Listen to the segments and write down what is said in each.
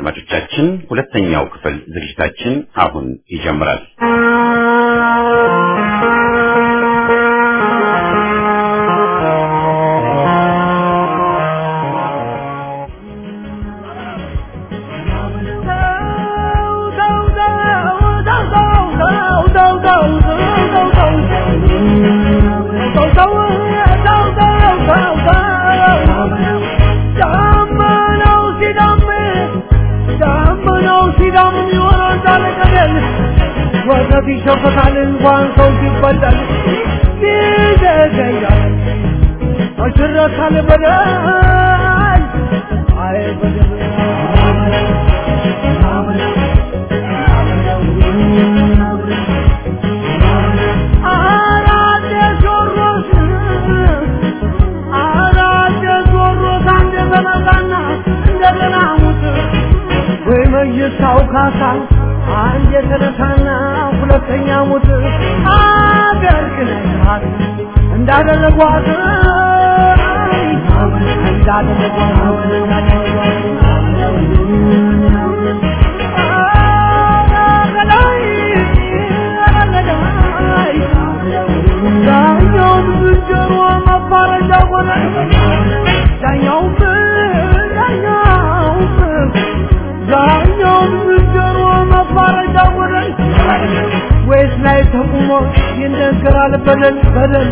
አድማጮቻችን ሁለተኛው ክፍል ዝግጅታችን አሁን ይጀምራል። ወተት ይሸፈታል እንኳን ሰው ሲበላል ይዘገያል አሽረታል በደል አይ በደል አራደ ጆሮስ አራደ ጆሮስ አንደ በመጣና እንደገና ሙት ወይ መይሳው ካሳ አንድ የተነሳና ሁለተኛ ሙት አገር ግነታት እንዳደረጓት ዳኛውም ዝንጀሮ መባረጃ ሆነ ዳኛውም ዳኛውም ዳኛውም ዝንጀሮ መባረጃ ሆነ ወይስ ላይ ተቁሞ ይነገራል በደል በደል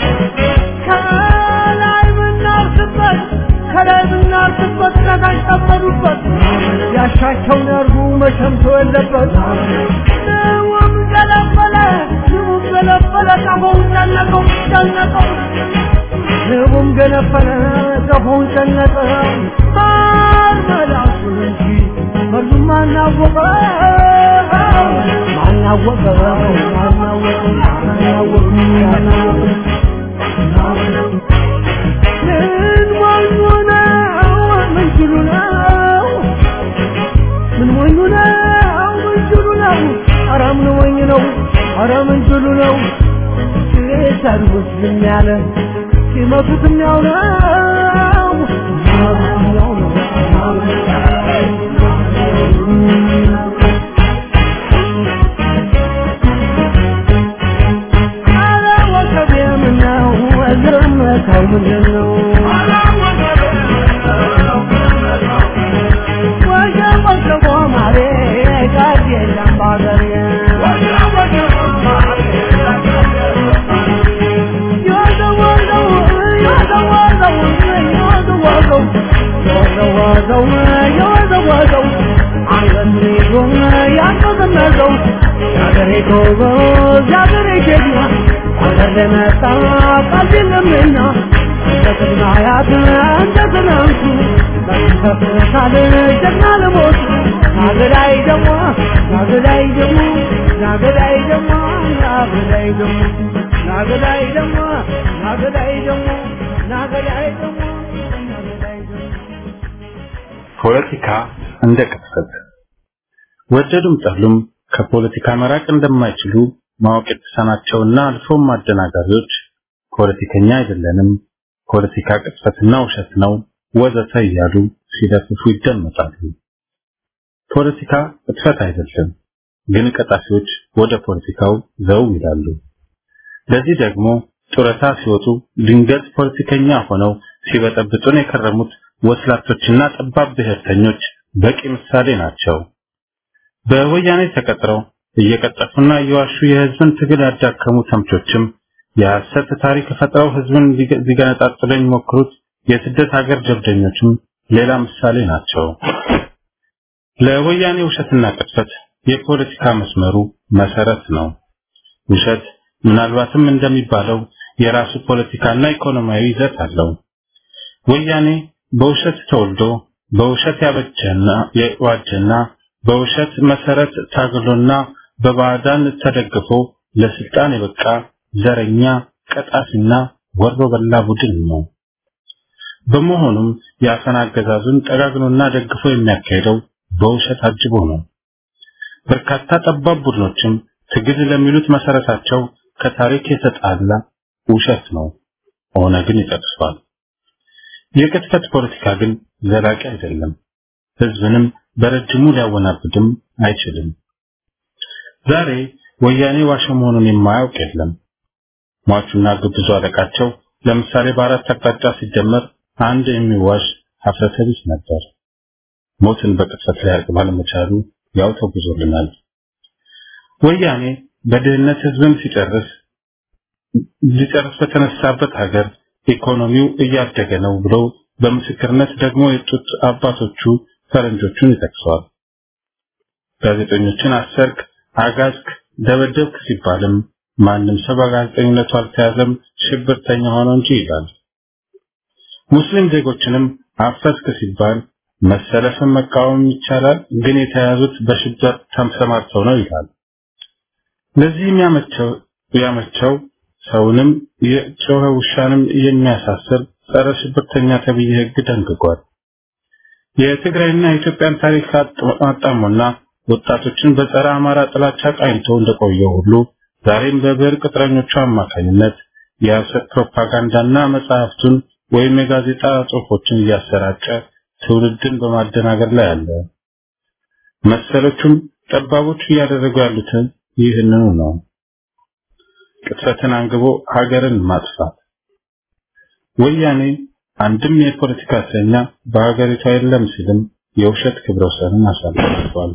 ከላይ ምናርስበት ከላይ ምናርስበት ከታች ጠበዱበት ያሻቸውን ያርጉ መሸምቶ የለበት ንውም ገለበለ ንቡም ገለበለ ቀፎውን ጨነቀው ጨነቀው ንቡም ገለበለ ቀፎውን ጨነቀው ማር መላሱን እንጂ መርዙም አናወቀው ማናወቀው ማናወቀው ማናወቀው ማናወቀው ምን ሞኙ ነው ምን ችሉ ነው ምን ሞኙ ነው ምን ችሉ ነው ኧረ ምን ሞኝ ነው ኧረ ምን ችሉ ነው ሲሰድቡት ዝም ያለ ሲመቱት የሚያው ነው ሲመቱት የሚያው ነው ኧረ ወከቤ ምነው ዝምታው ምንድን ነው ወጀብ ወጀቦ ማሬ ጋር የለም ባገሬ የወዘወዘው የወዘወዘው የወዘወዘው የወዘወዘው የወዘወዘው አንገቱን ይዞ ያንቀዘቀዘው የአገሬ ጎበዝ የአገሬ ጀግና አገር ለመጣ ቃል የለምና እንደ ቅድመ አያት እንደ ትናንቱ በተፈታል ጀግና ለሞቱ ናገዳይ ደሞ ናገዳይ ደሞ ናገዳይ ደሞ ናገዳይ ደሞ ናገዳይ ደሞ ናገዳይ ደሞ ናገዳይ ደሞ ናገዳይ ደሞ ፖለቲካ እንደ ቅጥፈት ወደዱም ጠሉም ከፖለቲካ መራቅ እንደማይችሉ ማወቅ የተሳናቸውና አልፎም አደናጋሪዎች ፖለቲከኛ አይደለንም፣ ፖለቲካ ቅጥፈትና ውሸት ነው ወዘተ እያሉ ሲለፍፉ ይደመጣሉ። ፖለቲካ ቅጥፈት አይደለም፣ ግን ቀጣፊዎች ወደ ፖለቲካው ዘው ይላሉ። ለዚህ ደግሞ ጡረታ ሲወጡ ድንገት ፖለቲከኛ ሆነው ሲበጠብጡን የከረሙት ወስላቶችና ጠባብ ብሔርተኞች በቂ ምሳሌ ናቸው። በወያኔ ተቀጥረው እየቀጠፉና እየዋሹ የህዝብን ትግል ያዳከሙ ተምቾችም የሐሰት ታሪክ ፈጥረው ህዝብን ሊገነጣጥሉ የሚሞክሩት የስደት ሀገር ጀብደኞችም ሌላ ምሳሌ ናቸው። ለወያኔ ውሸትና ቅጥፈት የፖለቲካ መስመሩ መሰረት ነው። ውሸት ምናልባትም እንደሚባለው የራሱ ፖለቲካና ኢኮኖሚያዊ ይዘት አለው። ወያኔ በውሸት ተወልዶ በውሸት ያበጀና የዋጀና በውሸት መሰረት ታግሎና በባዕዳን ተደግፎ ለስልጣን የበቃ ዘረኛ ቀጣፊና ወሮ በላ ቡድን ነው። በመሆኑም የአፈና አገዛዙን ጠጋግኖና ደግፎ የሚያካሄደው በውሸት አጅቦ ነው። በርካታ ጠባብ ቡድኖችም ትግል ለሚሉት መሰረታቸው ከታሪክ የተጣላ ውሸት ነው። ኦነግን ይጠቅሷል። የቅጥፈት ፖለቲካ ግን ዘላቂ አይደለም። ህዝብንም በረጅሙ ሊያወናብድም አይችልም። ዛሬ ወያኔ ዋሸ መሆኑን የማያውቅ የለም። ሟቹና ግብዙ አለቃቸው ለምሳሌ በአራት አቅጣጫ ሲደመር አንድ የሚዋሽ ሀፍረተ ቢስ ነበር። ሞትን በቅጽበት ሊያርቅ ባለመቻሉ ያው ተጉዞልናል። ወያኔ በድህነት ህዝብን ሲጨርስ ሊጨርስ በተነሳበት ሀገር ኢኮኖሚው እያደገ ነው ብሎ በምስክርነት ደግሞ የጡት አባቶቹ ፈረንጆቹን ይጠቅሰዋል። ጋዜጠኞችን አሰርክ፣ አጋዝክ፣ ደበደብክ ሲባልም ማንም ሰው በጋዜጠኝነቱ አልተያዘም ሽብርተኛ ሆኖ እንጂ ይላል። ሙስሊም ዜጎችንም አፈስክ ሲባል መሰለፍን መቃወም ይቻላል፣ ግን የተያዙት በሽብር ተሰማርተው ነው ይላል። ለዚህም ያመቸው ያመቸው ሰውንም የጮኸ ውሻንም የሚያሳስር ጸረ ሽብርተኛ ተብዬ ህግ ደንግጓል። የትግራይና የኢትዮጵያን ታሪክ አጣሞና ወጣቶችን በጸረ አማራ ጥላቻ ቃኝቶ እንደቆየው ሁሉ ዛሬም በብሔር ቅጥረኞቹ አማካኝነት የሐሰት ፕሮፓጋንዳና መጽሐፍቱን ወይም የጋዜጣ ጽሑፎችን እያሰራጨ ትውልድን በማደናገር ላይ አለ። መሰሎቹም ጠባቦቹ እያደረጉ ያሉትን ይህንኑ ነው። ቅጥፈትን አንግቦ ሀገርን ማጥፋት። ወያኔ አንድም የፖለቲካ እስረኛ በሀገሪቷ የለም ሲልም የውሸት ክብረ ወሰንን አሳልፏል።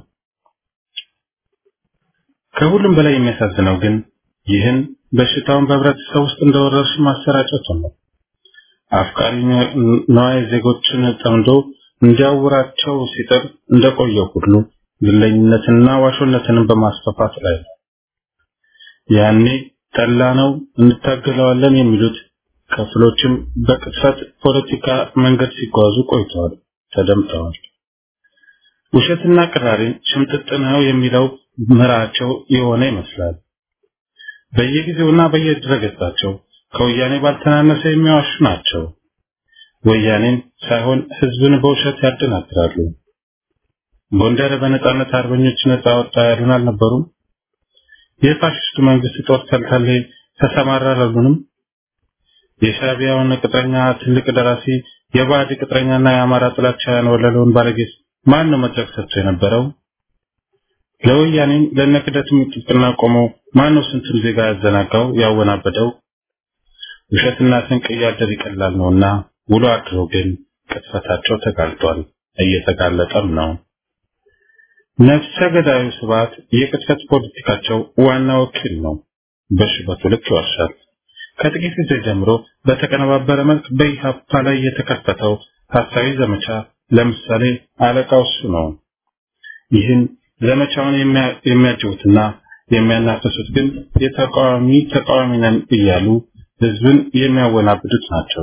ከሁሉም በላይ የሚያሳዝነው ግን ይህን በሽታውን በህብረተሰብ ውስጥ እንደወረርሽ ማሰራጨቱ ነው። አፍቃሪ ነዋይ ዜጎችን ጠምዶ እንዲያውራቸው ሲጥር እንደቆየው ሁሉ ግለኝነትና ዋሾነትንም በማስፋፋት ላይ ነው። ያኔ ጠላ ነው እንታገለዋለን የሚሉት ክፍሎችም በቅጥፈት ፖለቲካ መንገድ ሲጓዙ ቆይተዋል፣ ተደምጠዋል። ውሸትና ቅራሪ ሽምጥጥ ነው የሚለው ምራቸው የሆነ ይመስላል። በየጊዜውና በየድረገጻቸው ከወያኔ ባልተናነሰ የሚዋሹ ናቸው። ወያኔን ሳይሆን ህዝብን በውሸት ያደናግራሉ። ጎንደር በነጻነት አርበኞች ነጻ ወጣ ያሉን አልነበሩም? የፋሽስቱ መንግስት ጦር ተልተሌ ተሰማራ አላሉንም? የሻቢያውን ቅጥረኛ ትልቅ ደራሲ የባዕድ ቅጥረኛና የአማራ ጥላቻ ያንወለለውን ባለጌስ ማን ነው መድረክ ሰጥቶ የነበረው? ለወያኔም ለነክደትም ጥብቅና ቆሞ ማን ነው ስንቱን ዜጋ ያዘናጋው ያወናበደው? ውሸትና ስንቅ እያደር ይቀላል ነውና ውሎ አድሮ ግን ቅጥፈታቸው ተጋልጧል፣ እየተጋለጠም ነው። ነፍሰ ገዳዩ ስብዓት የቅጥፈት ፖለቲካቸው ዋና ወኪል ነው። በሽበቱ ልክ ይዋሻል። ከጥቂት ጊዜ ጀምሮ በተቀነባበረ መልክ በኢህአፓ ላይ የተከፈተው ሀሳዊ ዘመቻ ለምሳሌ አለቃው እሱ ነው። ይህን ዘመቻውን የሚያጅቡትና የሚያናፍሱት ግን የተቃዋሚ ተቃዋሚ ነን እያሉ ህዝብን የሚያወናብዱት ናቸው።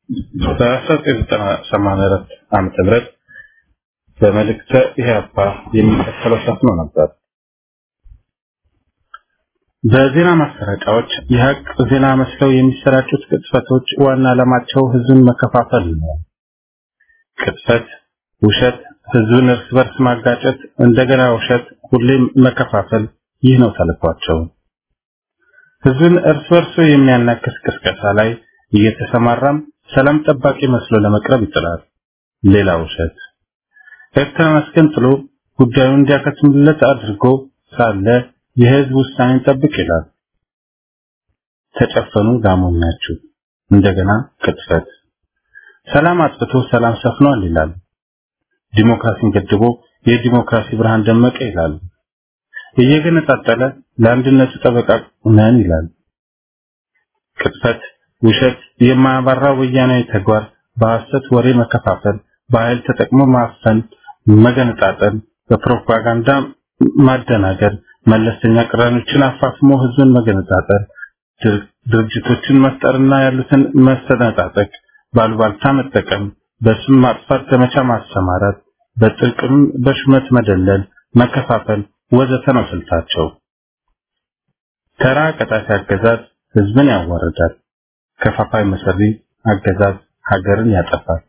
በ1994 ዓመተ ምህረት በመልእክተ ኢህአፓ የሚከተለው ሰፍኖ ነበር። በዜና ማሰራጫዎች የሀቅ ዜና መስለው የሚሰራጩት ቅጥፈቶች ዋና ዓላማቸው ህዝብን መከፋፈል ነው። ቅጥፈት፣ ውሸት፣ ህዝብን እርስ በርስ ማጋጨት፣ እንደገና ውሸት፣ ሁሌም መከፋፈል፣ ይህ ነው ተልኳቸው። ህዝብን እርስ በርሱ የሚያናክስ ቅስቀሳ ላይ እየተሰማራም ሰላም ጠባቂ መስሎ ለመቅረብ ይጥራል። ሌላ ውሸት። ኤርትራን አስገንጥሎ ጉዳዩን እንዲያከትምለት አድርጎ ሳለ የህዝብ ውሳኔን ጠብቅ ይላል። ተጨፈኑ ላሞኛችሁ። እንደገና ቅጥፈት። ሰላም አጥፍቶ ሰላም ሰፍኗል ይላል። ዲሞክራሲን ገድቦ የዲሞክራሲ ብርሃን ደመቀ ይላል። እየገነጣጠለ ለአንድነቱ ጠበቃ ነን ይላል። ቅጥፈት፣ ውሸት፣ የማያባራ ወያናዊ ተግባር፣ በሐሰት ወሬ መከፋፈል፣ በኃይል ተጠቅሞ ማፈን፣ መገነጣጠል፣ በፕሮፓጋንዳ ማደናገር፣ መለስተኛ ቅራኔዎችን አፋፍሞ ህዝብን መገነጣጠል፣ ድርጅቶችን መፍጠርና ያሉትን መሰነጣጠቅ፣ ባሉባልታ መጠቀም፣ በስም ማጥፋት ዘመቻ ማሰማራት፣ በጥቅም በሹመት መደለል፣ መከፋፈል ወዘተ ነው ስልታቸው። ተራ ቀጣፊ አገዛዝ ህዝብን ያዋርዳል። ከፋፋይ መሰሪ አገዛዝ ሀገርን ያጠፋል።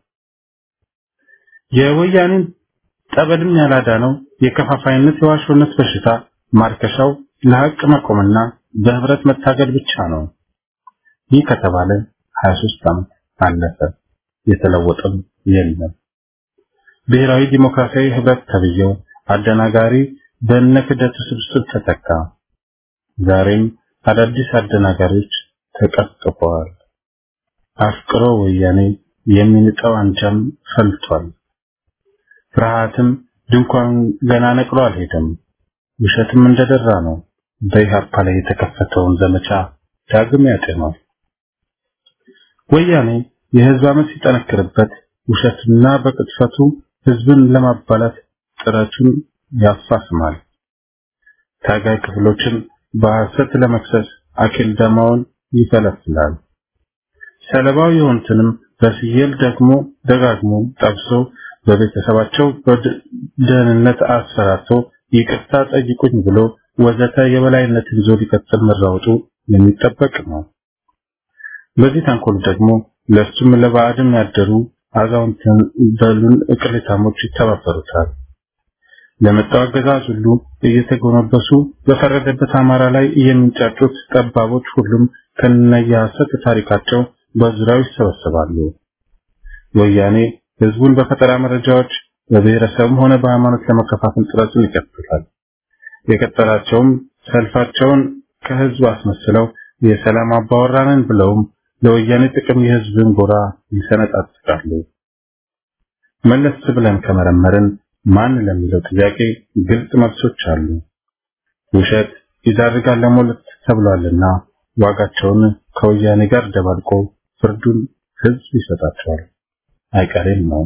የወያኔን ጠበልም ያላዳነው የከፋፋይነት የዋሾነት በሽታ ማርከሻው ለሀቅ መቆምና በህብረት መታገል ብቻ ነው። ይህ ከተባለ 23 ዓመት አለፈ። የተለወጠም የለም። ብሔራዊ ዲሞክራሲያዊ ህብረት ተብዬው አደናጋሪ በእነ ክደቱ ስብስብ ተተካ። ዛሬም አዳዲስ አደናጋሪዎች ተቀጥቅጠዋል። አፍቅሮ ወያኔ የሚንጠው አንጃም ፈልቷል። ፍርሃትም ድንኳን ገና ነቅሎ አልሄደም። ውሸትም እንደደራ ነው። በኢህአፓ ላይ የተከፈተውን ዘመቻ ዳግም ያጤኗል። ወያኔ የህዝብ አመት ሲጠነክርበት ውሸትና በቅጥፈቱ ህዝብን ለማባላት ጥረቱን ያፋስማል። ታጋይ ክፍሎችን በሐሰት ለመክሰስ አኪል ደማውን ይፈለፍላል። ሰለባው የሆኑትንም በስየል ደግሞ ደጋግሞ ጠብሶ በቤተሰባቸው በደህንነት አስፈራርቶ ይቅርታ ጠይቁኝ ብሎ ወዘተ የበላይነትን ይዞ ሊቀጥል መራወጡ የሚጠበቅ ነው። በዚህ ተንኮል ደግሞ ለሱም ለባዕድም ያደሩ አዛውንትን በሉን እቅሌታሞች ይተባበሩታል። ለመጣው አገዛዝ ሁሉ እየተጎነበሱ በፈረደበት አማራ ላይ የሚንጫጩት ጠባቦች ሁሉም ከነየሐሰት ታሪካቸው በዙሪያው ይሰበሰባሉ። ወያኔ ህዝቡን በፈጠራ መረጃዎች በብሔረሰብም ሆነ በሃይማኖት ለመከፋፈል ጥረቱን ይቀጥላል። የቀጠላቸውም ሰልፋቸውን ከህዝብ አስመስለው የሰላም አባወራንን ብለውም ለወያኔ ጥቅም የህዝብን ጎራ ይሰነጣጥቃሉ። መለስ ብለን ከመረመርን ማን ለሚለው ጥያቄ ግልጽ መልሶች አሉ። ውሸት ይዳርጋል ለሞለት ተብሏልና ዋጋቸውን ከወያኔ ጋር ደባልቆ ፍርዱን ህዝብ ይሰጣቸዋል። አይቀሬም ነው።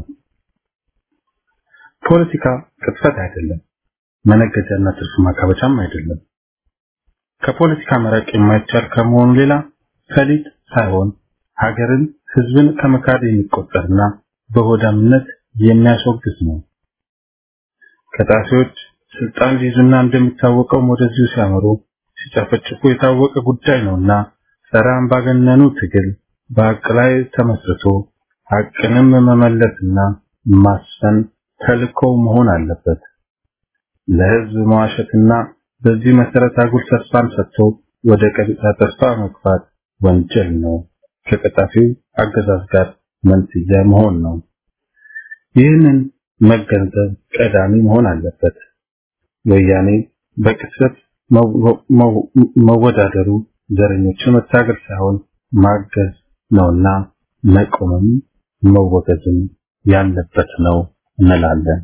ፖለቲካ ቅጥፈት አይደለም፣ መነገጃና ትርፍ ማካበቻም አይደለም። ከፖለቲካ መራቅ የማይቻል ከመሆኑ ሌላ ፈሊጥ ሳይሆን ሀገርን፣ ህዝብን ከመካድ የሚቆጠርና በሆዳምነት የሚያስወግዝ ነው። ከጣሴዎች ስልጣን ሊይዙና እንደሚታወቀው ወደዚሁ ሲያመሩ ሲጨፈጭፉ የታወቀ ጉዳይ ነውና ጸረ አምባገነኑ ትግል በሀቅ ላይ ተመስርቶ ሀቅንም መመለስና ማስፈን ተልእኮው መሆን አለበት። ለህዝብ መዋሸትና በዚህ መሰረት አጉል ተስፋን ሰጥቶ ወደ ቀጥታ ተስፋ መግፋት ወንጀል ነው። ከቀጣፊው አገዛዝ ጋር መንስያ መሆን ነው። ይህንን መገንዘብ ቀዳሚ መሆን አለበት። ወያኔ በቅጽበት መወዳደሩ ዘረኞችን መታገል ሳይሆን ማገዝ ነውና መቆምም መወገዝም ያለበት ነው እንላለን።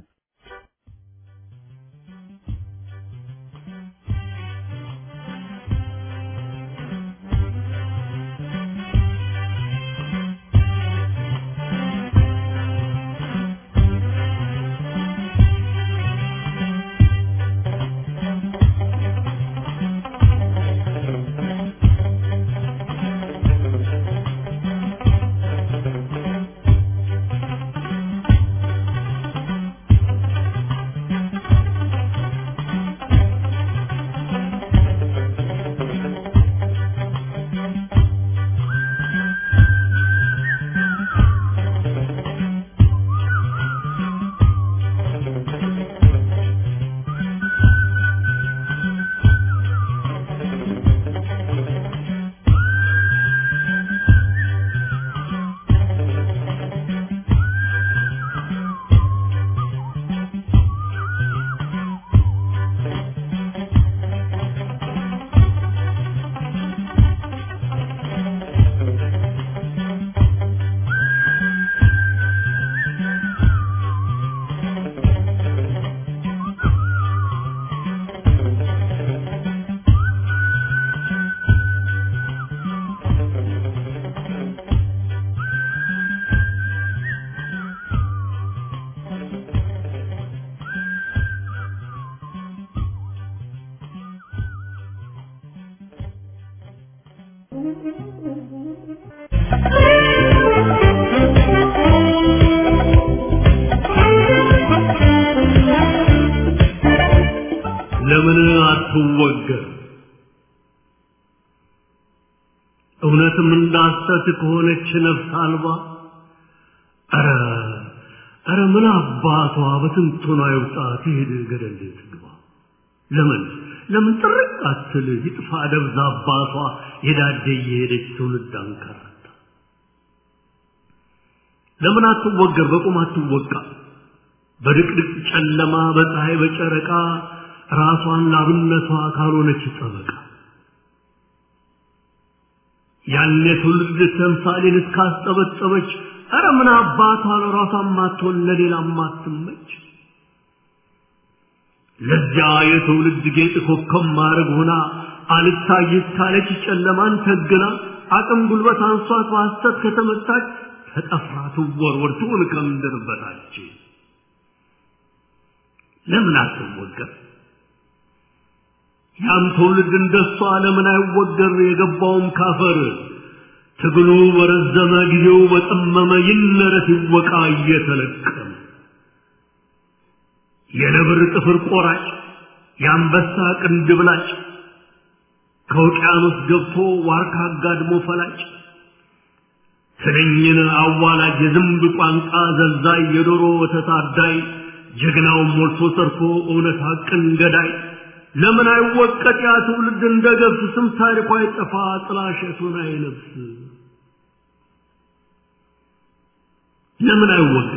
ለምን አትወገር? እውነትም እንዳሰት ከሆነች ነፍስ አልባ ኧረ ኧረ ምን አባቷ በትንቱና ይውጣ ትሄድ ገደል ትግባ። ለምን ለምን ጥርቅ አትል ይጥፋ ደብዛ አባቷ የዳደ እየሄደች ትውልድ አንከራታ። ለምን አትወገር? በቁም አትወቃ። በድቅድቅ ጨለማ በፀሐይ በጨረቃ ራሷን ላብነቷ ካልሆነች ጠበቃ ያን የትውልድ ተምሳሌን እስካስጠበጠበች ኧረ ምን አባቷ ለራሷ ማትሆን ለሌላ ማትመች ለዚያ የትውልድ ጌጥ ኮከብ ማድረግ ሆና አልታይት ካለች ጨለማን ተግና አቅም ጉልበት አንሷት በሐሰት ከተመታች ተጠፍራ ትወርወር ትሁን ከምድር በታች ለምን አትወገር ያም ትውልድ እንደሷ ለምን አይወገር የገባውም ካፈር ትግሉ በረዘመ ጊዜው በጠመመ ይነረት ይወቃ እየተለቀመ የነብር ጥፍር ቆራጭ የአንበሳ ቅንድብ ላጭ ከውቅያኖስ ገብቶ ዋርካ አጋድሞ ፈላጭ ትንኝን አዋላጅ የዝንብ ቋንቋ ዘልዛይ የዶሮ ወተት አዳይ ጀግናውን ሞልቶ ሰርቶ እውነት ሐቅን ገዳይ ለምን አይወቀጥ ያ ትውልድ እንደ ገብስ ስም ታሪኳ አይጠፋ ጥላሸቱን አይለብስ ለምን አይወቀጥ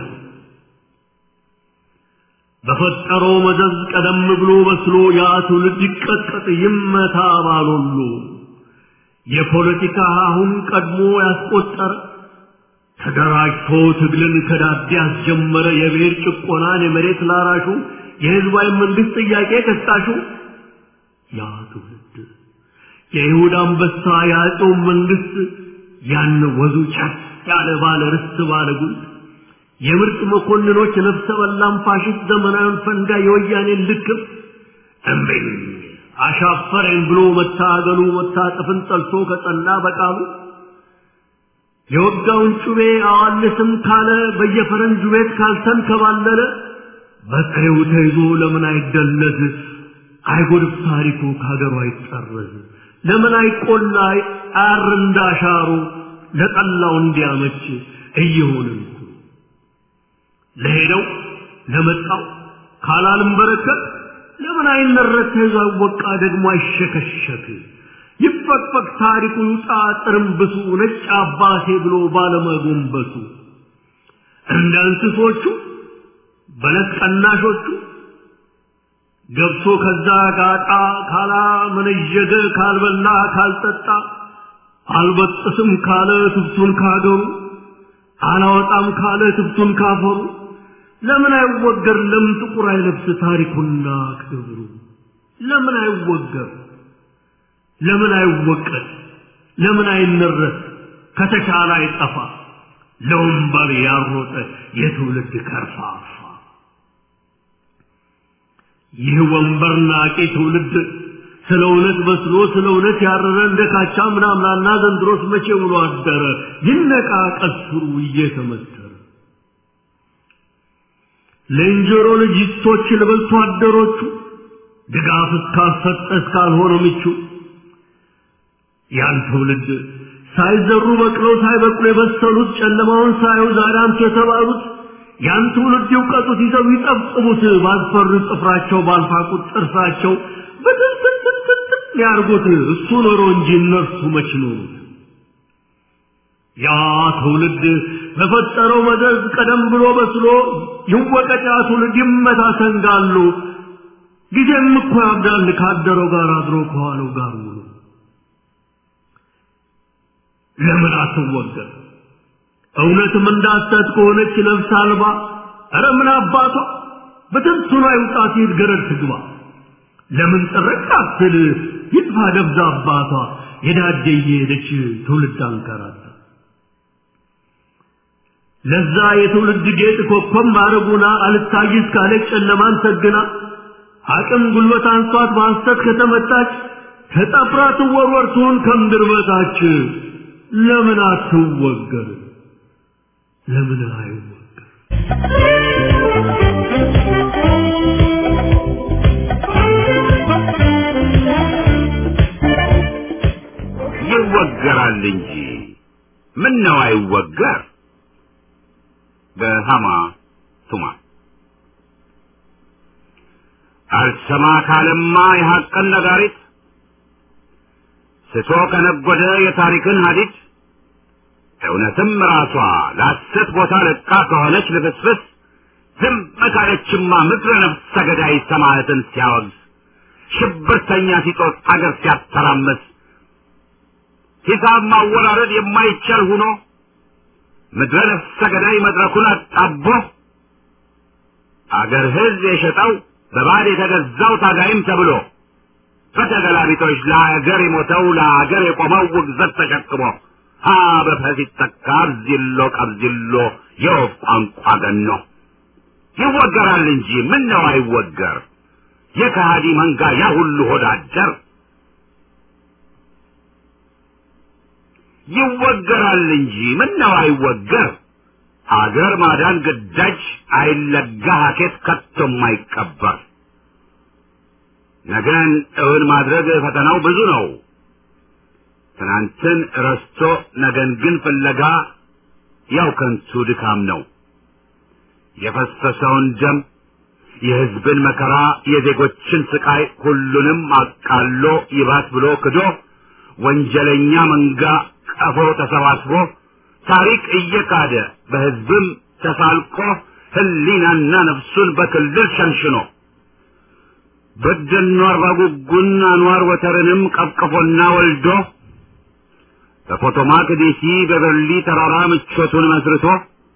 በፈጠረው መዘዝ ቀደም ብሎ በስሎ ያ ትውልድ ይቀጥቀጥ ይመታ ባሎሉ የፖለቲካ አሁን ቀድሞ ያስቆጠረ ተደራጅቶ ትግልን ከዳዴ ያስጀመረ የብሔር ጭቆናን የመሬት ላራሹ የህዝባዊ መንግስት ጥያቄ ቀስቃሹ ያ ትውልድ የይሁዳ አንበሳ የአጼው መንግስት ያን ወዙ ጫት ያለ ባለ ርስት ባለ ጉልት የምርጥ መኮንኖች ነፍሰ በላም ፋሽስት ዘመናዊን ፈንጋ የወያኔን ልክፍ እምቢኝ አሻፈረኝ ብሎ መታገሉ መታጠፍን ጠልቶ ከጸና በቃሉ የወጋውን ጩቤ አዋልስም ካለ በየፈረንጁ ቤት ካልተንከባለለ በጥሬው ተይዞ ለምን አይደለዝ አይጎድፍ ታሪኩ ከሀገሩ አይጠረዝ ለምን አይቆላ አር እንዳሻሩ ለጠላው እንዲያመች እየሆንን ለሄደው ለመጣው ካላልም በረከት ለምን አይነረት ተይዞ አይወቃ ደግሞ አይሸከሸክ ይፈቅፈቅ ታሪኩ ይውጣ ጥርምብሱ ነጭ አባቴ ብሎ ባለመጎንበሱ እንደ እንስሶቹ በለት ቀናሾቹ ገብቶ ከዛ ጋጣ ካላ መነዠገ ካልበላ ካልጠጣ አልበጥስም ካለ ትብቱን ካገሩ አላወጣም ካለ ትብቱን ካፈሩ ለምን አይወገር ለምን ጥቁር አይለብስ ታሪኩና ክብሩ ለምን አይወገር ለምን አይወቀስ ለምን አይነረስ ከተቻለ አይጠፋ ለወንበር ያሮጠ የትውልድ ከርፋፋ ይህ ወንበር ናቂ ትውልድ ስለ እውነት በስሎ ስለ እውነት ያረረ እንደ ካቻ ምናምናና ዘንድሮስ መቼ ውሎ አደረ ይነቃ ቀስሩ እየተመተረ ለእንጀሮ ልጅቶች ልበልቶ አደሮቹ ድጋፍ እስካልሰጠ እስካልሆነ ምቹ ያን ትውልድ ሳይዘሩ በቅለው ሳይበቅሉ የበሰሉት ጨለማውን ሳዩ ዛሬ አንቱ የተባሉት ያን ትውልድ ይውቀጡት ይዘው ይጠብጥቡት ባልፈሩ ጥፍራቸው ባልፋቁት ጥርሳቸው በትንትንትንትን ያርጉት እሱ ኖሮ እንጂ እነርሱ መች ኖሩት ያ ትውልድ በፈጠረው መዘዝ ቀደም ብሎ በስሎ ይወቀጥ ያ ትውልድ ይመታ ሰንጋሉ ጊዜም እኮ ያብዳል ካደረው ጋር አድሮ ከዋለው ጋር ውሎ ለምን አትወገር እውነትም እንዳሰት ከሆነች ነፍስ አልባ ኧረ ምን አባቷ በትንቱና ይውጣ ሲል ገረድ ትግባ ለምን ጥርቅ አትል ይጥፋ ደብዛ አባቷ የዳደ እየሄደች ትውልድ አንከራታ ለዛ የትውልድ ጌጥ ኮከብ ማረጉና አልታይስ ካለች ጨለማን ሰግና አቅም ጉልበት አንሷት በሐሰት ከተመታች ተጠፍራ ትወርወር ትሁን ከምድር በታች ለምን አትወገር ለምን አይወገር ይወገራል እንጂ ምን ነው አይወገር በሃማ ቱማ አልሰማ ካለማ የሐቅን ነጋሪት ስቶ ከነጎደ የታሪክን ሀዲድ እውነትም ራሷ ለሐሰት ቦታ ለቃ ከሆነች ልፍስፍስ ዝም ካለችማ ምድረ ነፍሰ ገዳይ ሰማዕትን ሲያወግዝ ሽብርተኛ ሲጦት አገር ሲያተራመስ ሂሳብ ማወራረድ የማይቻል ሁኖ ምድረ ነፍሰ ገዳይ መድረኩን አጣቦ አገር ሕዝብ የሸጠው በባዕድ የተገዛው ታጋይም ተብሎ በተገላቢጦች ለአገር የሞተው ለአገር የቆመው ውግዘት ተሸክሞ ሀ በፈስ ይተካ አብዚሎ ቀብዚሎ የወፍ ቋንቋ ገኖ ይወገራል እንጂ ምን ነው አይወገር የከሃዲ መንጋ ያ ሁሉ ሆዳደር ይወገራል እንጂ ምን ነው አይወገር አገር ማዳን ግዳጅ አይለጋ ሀኬት ከቶም አይቀበር ነገን እውን ማድረግ ፈተናው ብዙ ነው ትናንትን ረስቶ ነገን ግን ፍለጋ ያው ከንቱ ድካም ነው የፈሰሰውን ደም የሕዝብን መከራ የዜጎችን ስቃይ ሁሉንም አቃሎ ይባት ብሎ ክዶ ወንጀለኛ መንጋ ቀፎ ተሰባስቦ ታሪክ እየካደ በሕዝብም ተሳልቆ ህሊናና ነፍሱን በክልል ሸንሽኖ በደኖ አርባ ጉጉን አንዋር ወተርንም ቀፍቅፎና ወልዶ በፖቶማክ ዴሲ በበርሊ ተራራ ምቾቱን መስርቶ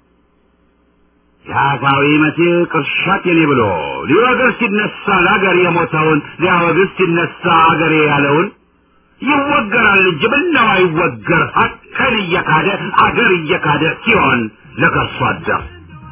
የአፋዊ መሲህ ቅርሻት የኔ ብሎ ሊወግር ሲነሳ ለአገር የሞተውን ሊያወግዝ ሲነሳ አገሬ ያለውን ይወገራል እንጂ ምነው አይወገር ሀቅን እየካደ አገር እየካደ ሲሆን ለከርሶ አደር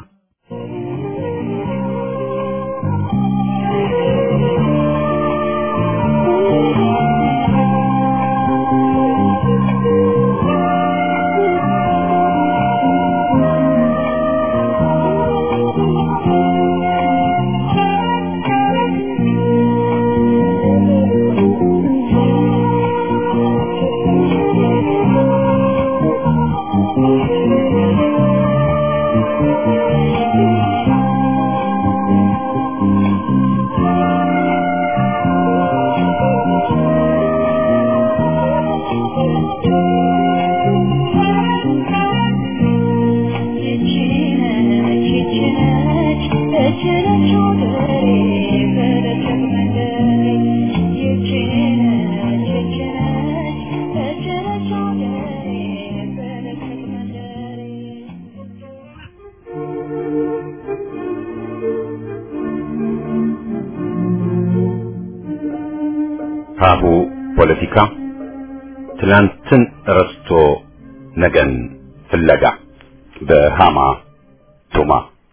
ሀሁ ፖለቲካ ትላንትን ረስቶ ነገን ፍለጋ በሃማ ቱማ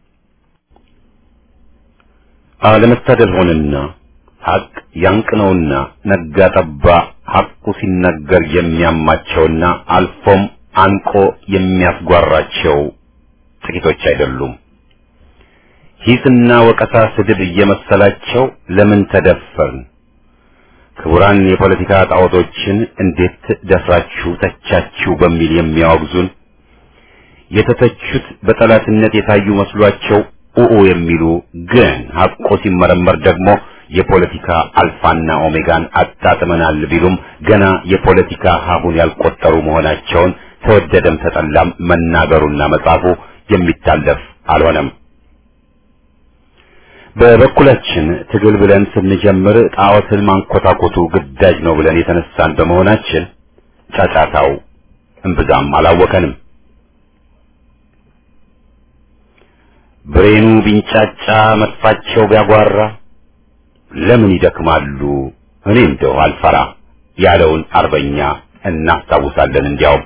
አለመታደል ሆነና ሐቅ ያንቅነውና ነጋ ጠባ ሐቁ ሲነገር የሚያማቸውና አልፎም አንቆ የሚያስጓራቸው ጥቂቶች አይደሉም። ሂስና ወቀሳ ስድብ እየመሰላቸው ለምን ተደፈርን? ክቡራን የፖለቲካ ጣዖቶችን እንዴት ደፍራችሁ ተቻችሁ በሚል የሚያወግዙን የተተቹት በጠላትነት የታዩ መስሏቸው ኡኡ የሚሉ ግን ሐቆ ሲመረመር ደግሞ የፖለቲካ አልፋና ኦሜጋን አጣጥመናል ቢሉም ገና የፖለቲካ ሀሁን ያልቆጠሩ መሆናቸውን ተወደደም ተጠላም መናገሩና መጻፉ የሚታለፍ አልሆነም። በበኩላችን ትግል ብለን ስንጀምር ጣዖትን ማንኮታኮቱ ግዳጅ ነው ብለን የተነሳን በመሆናችን ጫጫታው እምብዛም አላወከንም። ብሬኑ ቢንጫጫ መጥፋቸው ቢያጓራ ለምን ይደክማሉ እኔ እንደው አልፈራ ያለውን አርበኛ እናስታውሳለን። እንዲያውም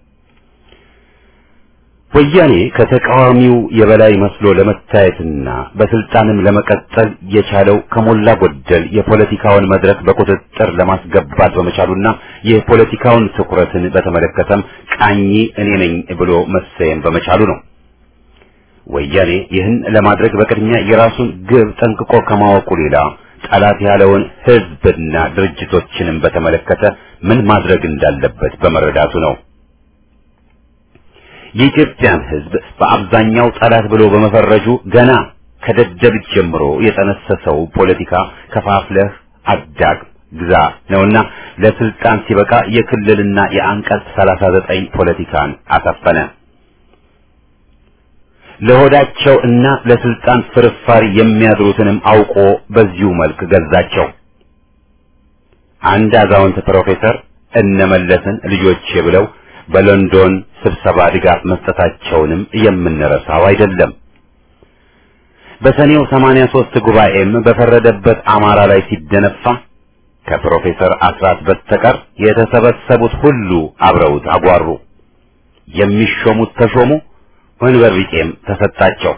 ወያኔ ከተቃዋሚው የበላይ መስሎ ለመታየትና በስልጣንም ለመቀጠል የቻለው ከሞላ ጎደል የፖለቲካውን መድረክ በቁጥጥር ለማስገባት በመቻሉና የፖለቲካውን ትኩረትን በተመለከተም ቃኝ እኔ ነኝ ብሎ መሰየም በመቻሉ ነው። ወያኔ ይህን ለማድረግ በቅድሚያ የራሱን ግብ ጠንቅቆ ከማወቁ ሌላ ጠላት ያለውን ሕዝብና ድርጅቶችንም በተመለከተ ምን ማድረግ እንዳለበት በመረዳቱ ነው። የኢትዮጵያን ሕዝብ በአብዛኛው ጠላት ብሎ በመፈረጁ ገና ከደደቢት ጀምሮ የጠነሰሰው ፖለቲካ ከፋፍለህ አዳግም ግዛ ነውና ለስልጣን ሲበቃ የክልልና የአንቀጽ 39 ፖለቲካን አሰፈነ። ለሆዳቸው እና ለስልጣን ፍርፋሪ የሚያድሩትንም አውቆ በዚሁ መልክ ገዛቸው። አንድ አዛውንት ፕሮፌሰር እነመለስን ልጆቼ ብለው በሎንዶን ስብሰባ ድጋፍ መስጠታቸውንም የምንረሳው አይደለም። በሰኔው 83 ጉባኤም በፈረደበት አማራ ላይ ሲደነፋ ከፕሮፌሰር አስራት በስተቀር የተሰበሰቡት ሁሉ አብረውት አጓሩ። የሚሾሙት ተሾሙ፣ ወንበር ቢጤም ተሰጣቸው።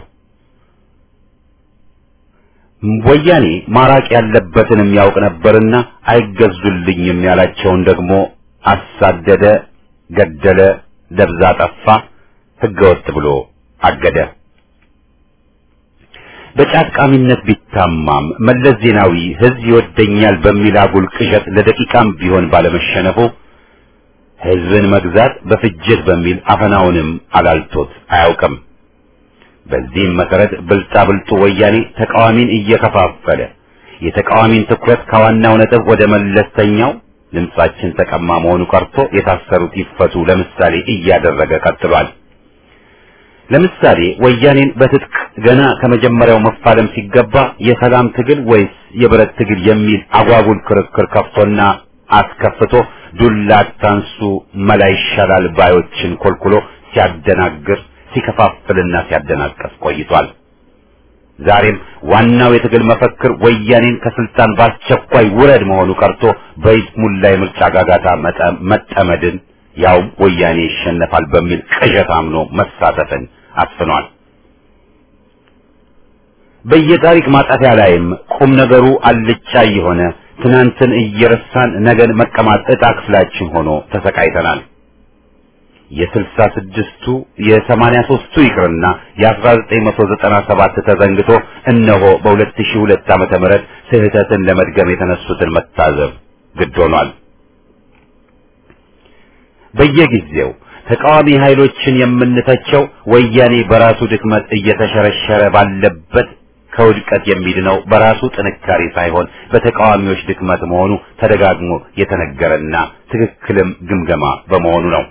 ወያኔ ማራቅ ያለበትንም ያውቅ ነበርና አይገዙልኝም ያላቸውን ደግሞ አሳደደ፣ ገደለ፣ ደብዛ ጠፋ፣ ህገወጥ ብሎ አገደ። በጫቃሚነት ቢታማም መለስ ዜናዊ ህዝብ ይወደኛል በሚል አጉል ቅዠት ለደቂቃም ቢሆን ባለመሸነፉ ህዝብን መግዛት በፍጅት በሚል አፈናውንም አላልቶት አያውቅም። በዚህም መሰረት ብልጣብልጡ ወያኔ ተቃዋሚን እየከፋፈለ የተቃዋሚን ትኩረት ከዋናው ነጥብ ወደ መለስተኛው ድምጻችን ተቀማ መሆኑ ቀርቶ የታሰሩት ይፈቱ ለምሳሌ እያደረገ ቀጥሏል። ለምሳሌ ወያኔን በትጥቅ ገና ከመጀመሪያው መፋለም ሲገባ የሰላም ትግል ወይስ የብረት ትግል የሚል አጓጉል ክርክር ከፍቶና አስከፍቶ ዱላ አታንሱ መላ ይሻላል ባዮችን ኮልኩሎ ሲያደናግር ሲከፋፍልና ሲያደናቀፍ ቆይቷል። ዛሬም ዋናው የትግል መፈክር ወያኔን ከስልጣን በአስቸኳይ ውረድ መሆኑ ቀርቶ በይስሙላ የምርጫ ጋጋታ መጠመድን ያውም ወያኔ ይሸነፋል በሚል ቅዠት አምኖ መሳተፍን አስፍኗል። በየታሪክ ማጣፊያ ላይም ቁም ነገሩ አልጫ የሆነ ትናንትን እየረሳን ነገን መቀማት ዕጣ ክፍላችን ሆኖ ተሰቃይተናል። የስልሳ ስድስቱ የሰማንያ ሦስቱ ይቅርና የአስራ ዘጠኝ መቶ ዘጠና ሰባት ተዘንግቶ እነሆ በሁለት ሺህ ሁለት ዓመተ ምህረት ስህተትን ለመድገም የተነሱትን መታዘብ ግድ ሆኗል። በየጊዜው ተቃዋሚ ኃይሎችን የምንተቸው ወያኔ በራሱ ድክመት እየተሸረሸረ ባለበት ከውድቀት የሚድነው በራሱ ጥንካሬ ሳይሆን በተቃዋሚዎች ድክመት መሆኑ ተደጋግሞ የተነገረና ትክክልም ግምገማ በመሆኑ ነው።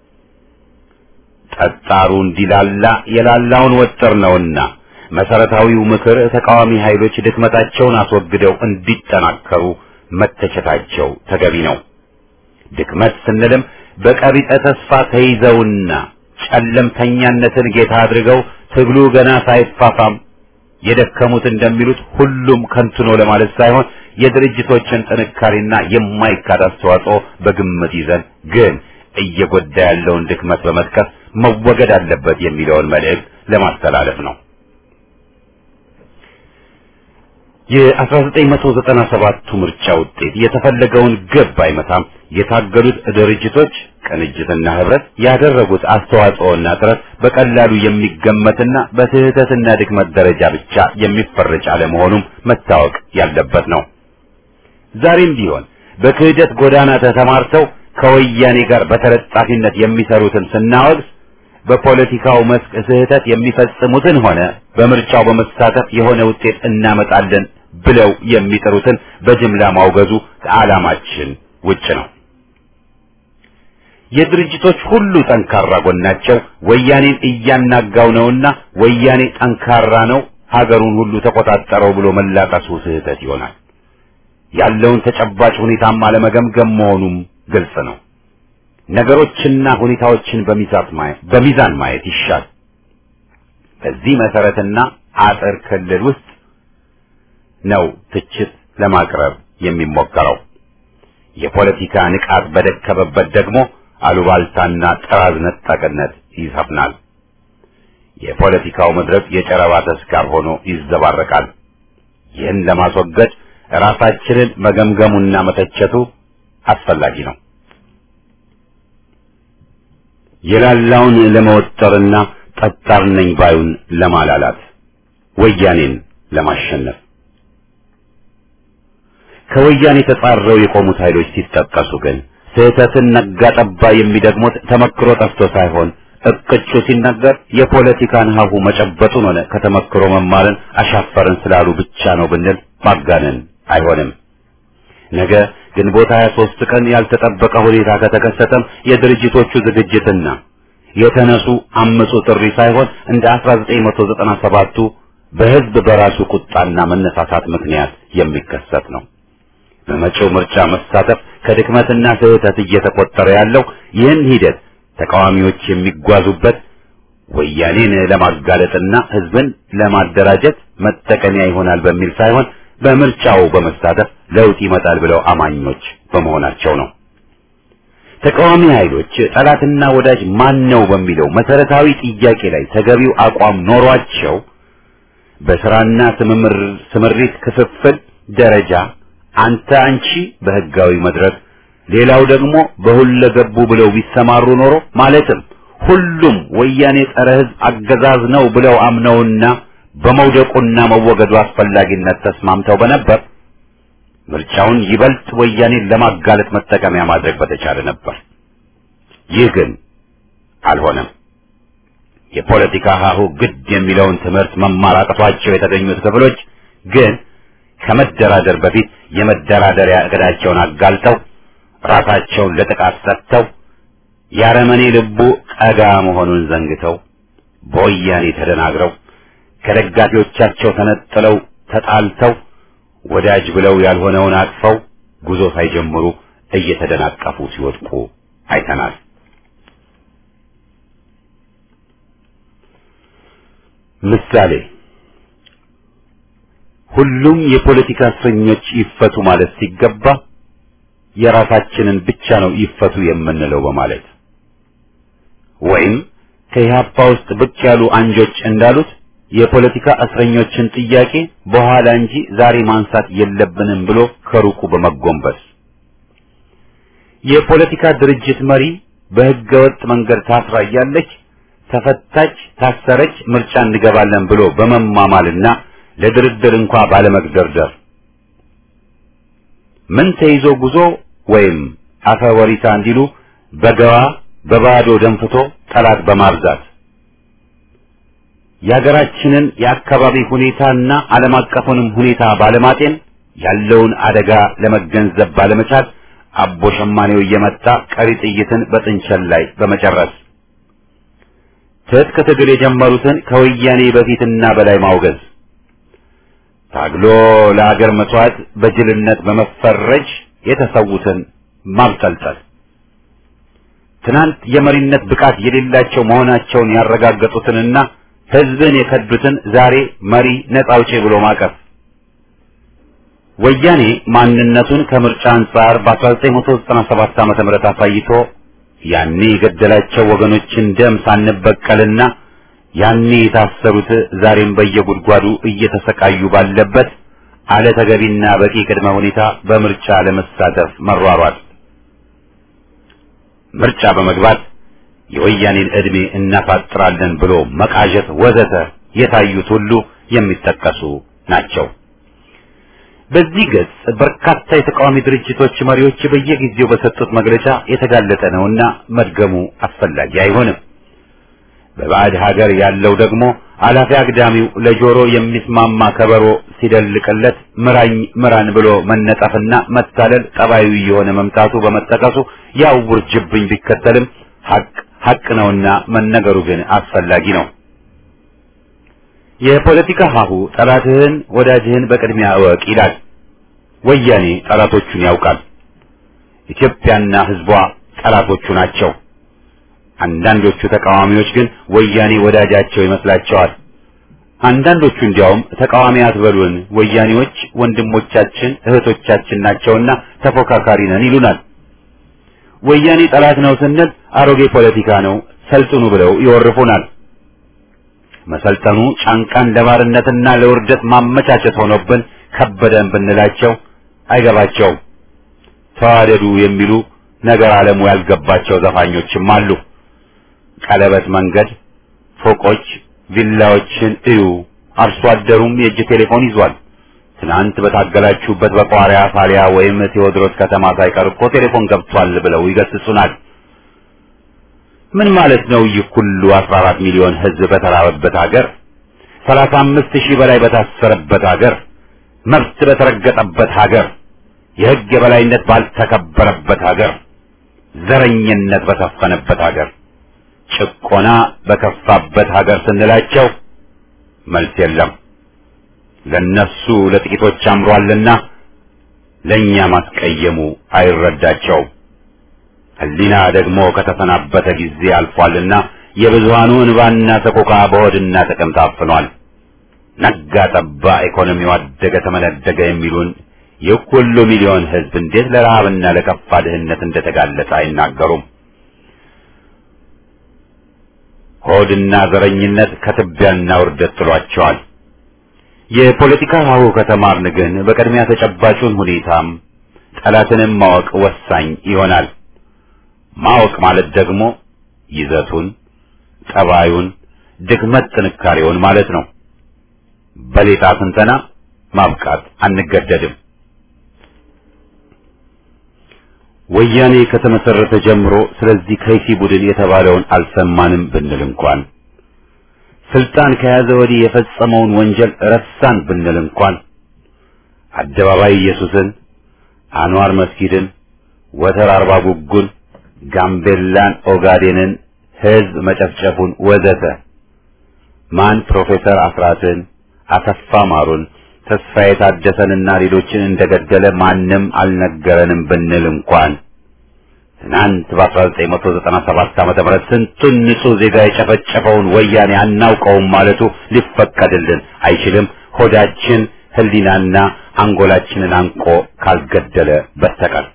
ጠጣሩ እንዲላላ የላላውን ወጥር ነውና መሰረታዊው ምክር ተቃዋሚ ኃይሎች ድክመታቸውን አስወግደው እንዲጠናከሩ መተቸታቸው ተገቢ ነው። ድክመት ስንልም በቀቢጠ ተስፋ ተይዘውና ጨለምተኛነትን ጌታ አድርገው ትግሉ ገና ሳይፋፋም የደከሙት እንደሚሉት ሁሉም ከንቱ ነው ለማለት ሳይሆን የድርጅቶችን ጥንካሬና የማይካድ አስተዋጽኦ በግምት ይዘን ግን እየጎዳ ያለውን ድክመት በመጥቀስ መወገድ አለበት የሚለውን መልእክት ለማስተላለፍ ነው። የ1997ቱ ምርጫ ውጤት የተፈለገውን ግብ አይመታም። የታገሉት ድርጅቶች ቅንጅትና ህብረት ያደረጉት አስተዋጽኦና ጥረት በቀላሉ የሚገመትና በስህተትና ድክመት ደረጃ ብቻ የሚፈረጅ አለመሆኑም መታወቅ ያለበት ነው። ዛሬም ቢሆን በክህደት ጎዳና ተሰማርተው ከወያኔ ጋር በተለጣፊነት የሚሰሩትን ስናወግዝ በፖለቲካው መስክ ስህተት የሚፈጽሙትን ሆነ በምርጫው በመሳተፍ የሆነ ውጤት እናመጣለን ብለው የሚጥሩትን በጅምላ ማውገዙ ከዓላማችን ውጭ ነው። የድርጅቶች ሁሉ ጠንካራ ጎናቸው ወያኔን እያናጋው ነውና ወያኔ ጠንካራ ነው፣ ሀገሩን ሁሉ ተቆጣጠረው ብሎ መላቀሱ ስህተት ይሆናል። ያለውን ተጨባጭ ሁኔታም አለመገምገም መሆኑም ግልጽ ነው። ነገሮችና ሁኔታዎችን በሚዛን ማየት ይሻል። በዚህ መሰረትና አጥር ክልል ውስጥ ነው ትችት ለማቅረብ የሚሞከረው። የፖለቲካ ንቃት በደከመበት ደግሞ አሉባልታና ጥራዝ ነጠቅነት ይሰፍናል። የፖለቲካው መድረክ የጨረባ ተስካር ሆኖ ይዘባረቃል። ይህን ለማስወገድ ራሳችንን መገምገሙና መተቸቱ አስፈላጊ ነው። የላላውን ለመወጠርና ጠጣር ነኝ ባዩን ለማላላት ወያኔን ለማሸነፍ ከወያኔ ተጻረው የቆሙት ኃይሎች ሲጠቀሱ ግን ስህተትን ነጋ ጠባ የሚደግሙት ተመክሮ ጠፍቶ ሳይሆን እቅጩ ሲነገር የፖለቲካን ሀሁ መጨበጡን ሆነ ከተመክሮ መማርን አሻፈርን ስላሉ ብቻ ነው ብንል ማጋነን አይሆንም። ነገ ግንቦት 23 ቀን ያልተጠበቀ ሁኔታ ከተከሰተም የድርጅቶቹ ዝግጅትና የተነሱ አመጹ ጥሪ ሳይሆን እንደ 1997ቱ በህዝብ በራሱ ቁጣና መነሳሳት ምክንያት የሚከሰት ነው። በመጪው ምርጫ መሳተፍ ከድክመትና ስህተት እየተቆጠረ ያለው ይህን ሂደት ተቃዋሚዎች የሚጓዙበት ወያኔን ለማጋለጥና ህዝብን ለማደራጀት መጠቀሚያ ይሆናል በሚል ሳይሆን በምርጫው በመሳተፍ ለውጥ ይመጣል ብለው አማኞች በመሆናቸው ነው። ተቃዋሚ ኃይሎች ጠላትና ወዳጅ ማን ነው በሚለው መሰረታዊ ጥያቄ ላይ ተገቢው አቋም ኖሯቸው በስራና ስምሪት ክፍፍል ደረጃ አንተ አንቺ በህጋዊ መድረክ ሌላው ደግሞ በሁለገቡ ብለው ቢሰማሩ ኖሮ ማለትም ሁሉም ወያኔ ጸረ ህዝብ አገዛዝ ነው ብለው አምነውና በመውደቁና መወገዱ አስፈላጊነት ተስማምተው በነበር ምርጫውን ይበልጥ ወያኔን ለማጋለጥ መጠቀሚያ ማድረግ በተቻለ ነበር። ይህ ግን አልሆነም። የፖለቲካ ሀሁ ግድ የሚለውን ትምህርት መማር አቅቷቸው የተገኙት ክፍሎች ግን ከመደራደር በፊት የመደራደሪያ እቅዳቸውን አጋልጠው ራሳቸውን ለጥቃት ሰጥተው ያረመኔ ልቡ ቀጋ መሆኑን ዘንግተው በወያኔ ተደናግረው ከደጋፊዎቻቸው ተነጥለው ተጣልተው ወዳጅ ብለው ያልሆነውን አቅፈው ጉዞ ሳይጀምሩ እየተደናቀፉ ሲወድቁ አይተናል። ምሳሌ ሁሉም የፖለቲካ እስረኞች ይፈቱ ማለት ሲገባ የራሳችንን ብቻ ነው ይፈቱ የምንለው በማለት ወይም ከኢህአፓ ውስጥ ብቅ ያሉ አንጆች እንዳሉት የፖለቲካ እስረኞችን ጥያቄ በኋላ እንጂ ዛሬ ማንሳት የለብንም ብሎ ከሩቁ በመጎንበስ የፖለቲካ ድርጅት መሪ በህገ ወጥ መንገድ ታስራ እያለች ተፈታች፣ ታሰረች፣ ምርጫ እንገባለን ብሎ በመማማልና ለድርድር እንኳ ባለመግደርደር ምን ተይዞ ጉዞ ወይም አፈ ወሪሳ እንዲሉ በገባ በባዶ ደንፍቶ ጠላት በማብዛት የሀገራችንን የአካባቢ ሁኔታና ዓለም አቀፉንም ሁኔታ ባለማጤን ያለውን አደጋ ለመገንዘብ ባለመቻል አቦ ሸማኔው እየመጣ ቀሪ ጥይትን በጥንቸል ላይ በመጨረስ ትጥቅ ትግል የጀመሩትን ከወያኔ በፊትና በላይ ማውገዝ ታግሎ ለአገር መስዋዕት በጅልነት በመፈረጅ የተሰዉትን ማብጠልጠል ትናንት የመሪነት ብቃት የሌላቸው መሆናቸውን ያረጋገጡትንና ህዝብን የከዱትን ዛሬ መሪ ነጻ አውጪ ብሎ ማቀፍ ወያኔ ማንነቱን ከምርጫ አንጻር በ1997 ዓመተ ምህረት አሳይቶ ያኔ የገደላቸው ወገኖችን ደም ሳንበቀልና ያኔ የታሰሩት ዛሬም በየጉድጓዱ እየተሰቃዩ ባለበት አለ ተገቢና በቂ ቅድመ ሁኔታ በምርጫ ለመሳተፍ መሯሯጥ ምርጫ በመግባት የወያኔን ዕድሜ እናፋጥራለን ብሎ መቃዠት ወዘተ የታዩት ሁሉ የሚጠቀሱ ናቸው። በዚህ ገጽ በርካታ የተቃዋሚ ድርጅቶች መሪዎች በየጊዜው በሰጡት መግለጫ የተጋለጠ ነውና መድገሙ አስፈላጊ አይሆንም። በባዕድ ሀገር ያለው ደግሞ አላፊ አግዳሚው ለጆሮ የሚስማማ ከበሮ ሲደልቅለት ምራኝ ምራን ብሎ መነጠፍና መታለል ጠባዩ የሆነ መምጣቱ በመጠቀሱ ያው ውርጅብኝ ቢከተልም ሀቅ ሀቅ ነውና መነገሩ ግን አስፈላጊ ነው። የፖለቲካ ሀሁ ጠላትህን ወዳጅህን በቅድሚያ እወቅ ይላል። ወያኔ ጠላቶቹን ያውቃል። ኢትዮጵያና ሕዝቧ ጠላቶቹ ናቸው። አንዳንዶቹ ተቃዋሚዎች ግን ወያኔ ወዳጃቸው ይመስላቸዋል። አንዳንዶቹ እንዲያውም ተቃዋሚ አትበሉን፣ ወያኔዎች ወንድሞቻችን እህቶቻችን ናቸውና ተፎካካሪ ነን ይሉናል። ወያኔ ጠላት ነው ስንል አሮጌ ፖለቲካ ነው ሰልጥኑ ብለው ይወርፉናል። መሰልጠኑ ጫንቃን ለባርነትና ለውርደት ማመቻቸት ሆኖብን ከበደን ብንላቸው አይገባቸውም። ተዋደዱ የሚሉ ነገር ዓለሙ ያልገባቸው ዘፋኞችም አሉ። ቀለበት መንገድ፣ ፎቆች፣ ቪላዎችን እዩ፣ አርሶ አደሩም የእጅ ቴሌፎን ይዟል። ትናንት በታገላችሁበት በቋሪያ ፋሊያ ወይም ቴዎድሮስ ከተማ ሳይቀር እኮ ቴሌፎን ገብቷል ብለው ይገስጹናል። ምን ማለት ነው? ይህ ሁሉ 14 ሚሊዮን ሕዝብ በተራበበት ሀገር፣ 35 ሺህ በላይ በታሰረበት ሀገር፣ መብት በተረገጠበት ሀገር፣ የሕግ የበላይነት ባልተከበረበት ሀገር፣ ዘረኝነት በሰፈነበት ሀገር፣ ጭቆና በከፋበት ሀገር ስንላቸው መልስ የለም። ለነሱ ለጥቂቶች አምሯልና ለኛ ማስቀየሙ አይረዳቸውም። ሕሊና ደግሞ ከተሰናበተ ጊዜ አልፏልና የብዙሃኑ እንባና ሰቆቃ በሆድና ጥቅም ታፍኗል። ነጋ ጠባ ኢኮኖሚው አደገ ተመነደገ የሚሉን ይህ ሁሉ ሚሊዮን ሕዝብ እንዴት ለረሃብና ለከፋ ድህነት እንደተጋለጠ አይናገሩም። ሆድና ዘረኝነት ከትቢያና ውርደት ጥሏቸዋል። የፖለቲካ ሀሁ ከተማርን ግን በቅድሚያ ተጨባጩን ሁኔታም ጠላትንም ማወቅ ወሳኝ ይሆናል። ማወቅ ማለት ደግሞ ይዘቱን፣ ጠባዩን፣ ድክመት ጥንካሬውን ማለት ነው። በሌጣ ስንተና ማብቃት አንገደድም። ወያኔ ከተመሰረተ ጀምሮ ስለዚህ ከይሲ ቡድን የተባለውን አልሰማንም ብንል እንኳን ስልጣን ከያዘ ወዲህ የፈጸመውን ወንጀል ረሳን ብንል እንኳን አደባባይ ኢየሱስን፣ አንዋር መስጊድን፣ ወተር አርባ ጉጉን፣ ጋምቤላን፣ ኦጋዴንን፣ ህዝብ መጨፍጨፉን ወዘተ ማን ፕሮፌሰር አስራትን፣ አሰፋ ማሩን፣ ተስፋዬ ታደሰንና ሌሎችን እንደገደለ ማንም አልነገረንም ብንል እንኳን ትናንት በ1997 ዓመተ ምህረት ስንቱን ንጹህ ዜጋ የጨፈጨፈውን ወያኔ አናውቀውም ማለቱ ሊፈቀድልን አይችልም። ሆዳችን ህሊናና አንጎላችንን አንቆ ካልገደለ በስተቀር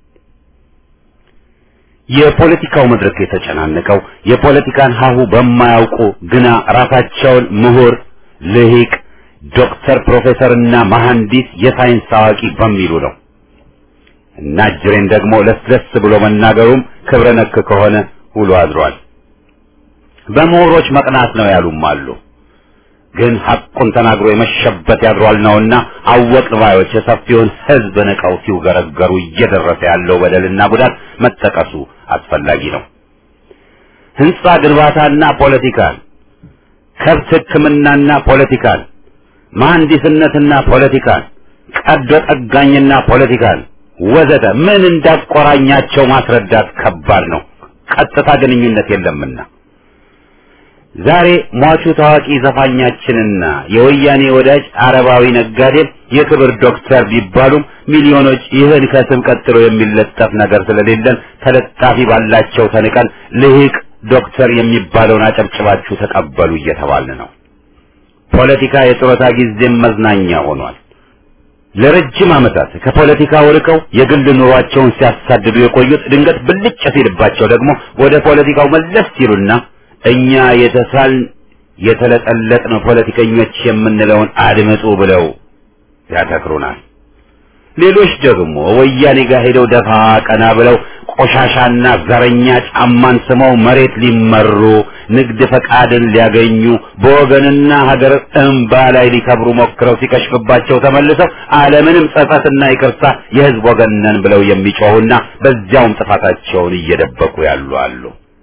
የፖለቲካው መድረክ የተጨናነቀው የፖለቲካን ሀሁ በማያውቁ ግና ራሳቸውን ምሁር፣ ልሂቅ፣ ዶክተር፣ ፕሮፌሰርና መሐንዲስ የሳይንስ አዋቂ በሚሉ ነው። እና ጅሬን ደግሞ ለስለስ ብሎ መናገሩም ክብረ ነክ ከሆነ ውሎ አድሯል። በምሁሮች መቅናት ነው ያሉም አሉ። ግን ሐቁን ተናግሮ የመሸበት ያድሯል ነውና አወቅ ባዮች የሰፊውን ህዝብ ንቀው ሲውገረገሩ እየደረሰ ያለው በደልና ጉዳት መጠቀሱ አስፈላጊ ነው። ህንጻ ግንባታና ፖለቲካን፣ ከብት ሕክምናና ፖለቲካን፣ መሐንዲስነትና ፖለቲካን፣ ቀዶ ጠጋኝና ፖለቲካን ወዘተ ምን እንዳቆራኛቸው ማስረዳት ከባድ ነው። ቀጥታ ግንኙነት የለምና ዛሬ ሟቹ ታዋቂ ዘፋኛችንና የወያኔ ወዳጅ አረባዊ ነጋዴም የክብር ዶክተር ቢባሉም ሚሊዮኖች ይህን ከስም ቀጥሎ የሚለጠፍ ነገር ስለሌለን ተለጣፊ ባላቸው ተንቀን ልሂቅ ዶክተር የሚባለውን አጨብጭባችሁ ተቀበሉ እየተባልን ነው። ፖለቲካ የጡረታ ጊዜም መዝናኛ ሆኗል። ለረጅም ዓመታት ከፖለቲካው ርቀው የግል ኑሯቸውን ሲያሳድዱ የቆዩት ድንገት ብልጭ ሲልባቸው ደግሞ ወደ ፖለቲካው መለስ ሲሉና እኛ የተሳልን የተለጠለጥን ፖለቲከኞች የምንለውን አድምጡ ብለው ያተክሩናል። ሌሎች ደግሞ ወያኔ ጋር ሄደው ደፋ ቀና ብለው ቆሻሻና ዘረኛ ጫማን ስመው መሬት ሊመሩ ንግድ ፈቃድን ሊያገኙ በወገንና ሀገር እንባ ላይ ሊከብሩ ሞክረው ሲከሽፍባቸው ተመልሰው ዓለምንም ጸጸትና ይቅርታ የሕዝብ ወገን ነን ብለው የሚጮሁና በዚያውም ጥፋታቸውን እየደበቁ ያሉ አሉ።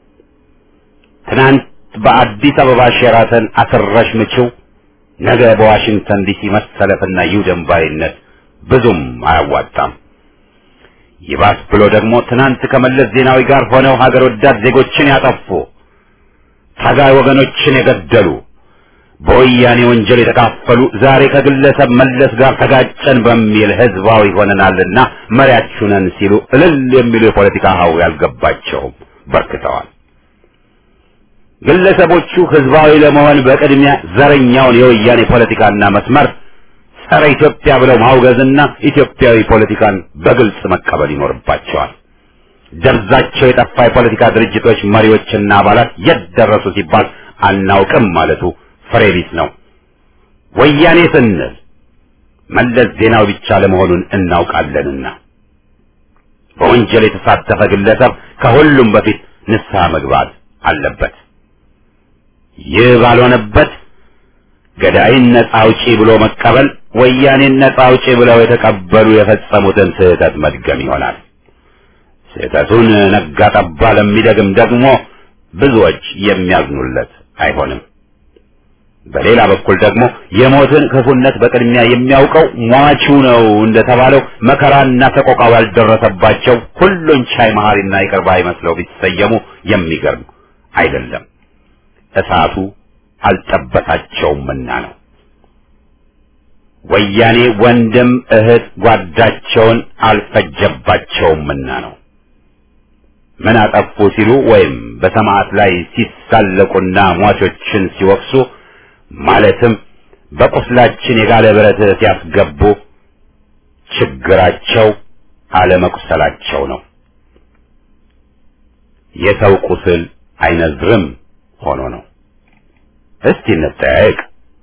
ትናንት በአዲስ አበባ ሼራተን አስረሽ ምችው፣ ነገ በዋሽንግተን ዲሲ መሰለፍና ይውደም ባይነት ብዙም አያዋጣም። ይባስ ብሎ ደግሞ ትናንት ከመለስ ዜናዊ ጋር ሆነው ሀገር ወዳድ ዜጎችን ያጠፉ ታጋይ ወገኖችን የገደሉ በወያኔ ወንጀል የተካፈሉ ዛሬ ከግለሰብ መለስ ጋር ተጋጨን በሚል ህዝባዊ ሆነናልና መሪያችሁ ነን ሲሉ እልል የሚሉ የፖለቲካ ሀው ያልገባቸውም በርክተዋል። ግለሰቦቹ ህዝባዊ ለመሆን በቅድሚያ ዘረኛውን የወያኔ ፖለቲካና መስመር ጸረ ኢትዮጵያ ብለው ማውገዝና ኢትዮጵያዊ ፖለቲካን በግልጽ መቀበል ይኖርባቸዋል። ደብዛቸው የጠፋ የፖለቲካ ድርጅቶች መሪዎችና አባላት የት ደረሱ ሲባል አናውቅም ማለቱ ፍሬ ቢስ ነው። ወያኔ ስንል መለስ ዜናዊ ብቻ ለመሆኑን እናውቃለንና በወንጀል የተሳተፈ ግለሰብ ከሁሉም በፊት ንስሐ መግባት አለበት። ይህ ባልሆነበት ገዳይን ነጻ አውጪ ብሎ መቀበል ወያኔን ነጻ አውጪ ብለው የተቀበሉ የፈጸሙትን ስህተት መድገም ይሆናል። ስህተቱን ነጋ ጠባ ለሚደግም ደግሞ ብዙዎች የሚያዝኑለት አይሆንም። በሌላ በኩል ደግሞ የሞትን ክፉነት በቅድሚያ የሚያውቀው ሟቹ ነው እንደተባለው መከራና ሰቆቃው ያልደረሰባቸው ሁሉን ቻይ መሐሪና ይቅር ባይ መስለው ቢሰየሙ የሚገርም አይደለም፣ እሳቱ አልጠበታቸውምና ነው። ወያኔ ወንድም እህት ጓዳቸውን አልፈጀባቸውምና ነው። ምን አጠፉ ሲሉ ወይም በሰማዕት ላይ ሲሳለቁና ሟቾችን ሲወቅሱ ማለትም በቁስላችን የጋለ ብረት ሲያስገቡ ችግራቸው አለመቁሰላቸው ነው። የሰው ቁስል አይነዝርም ሆኖ ነው። እስቲ እንጠያየቅ።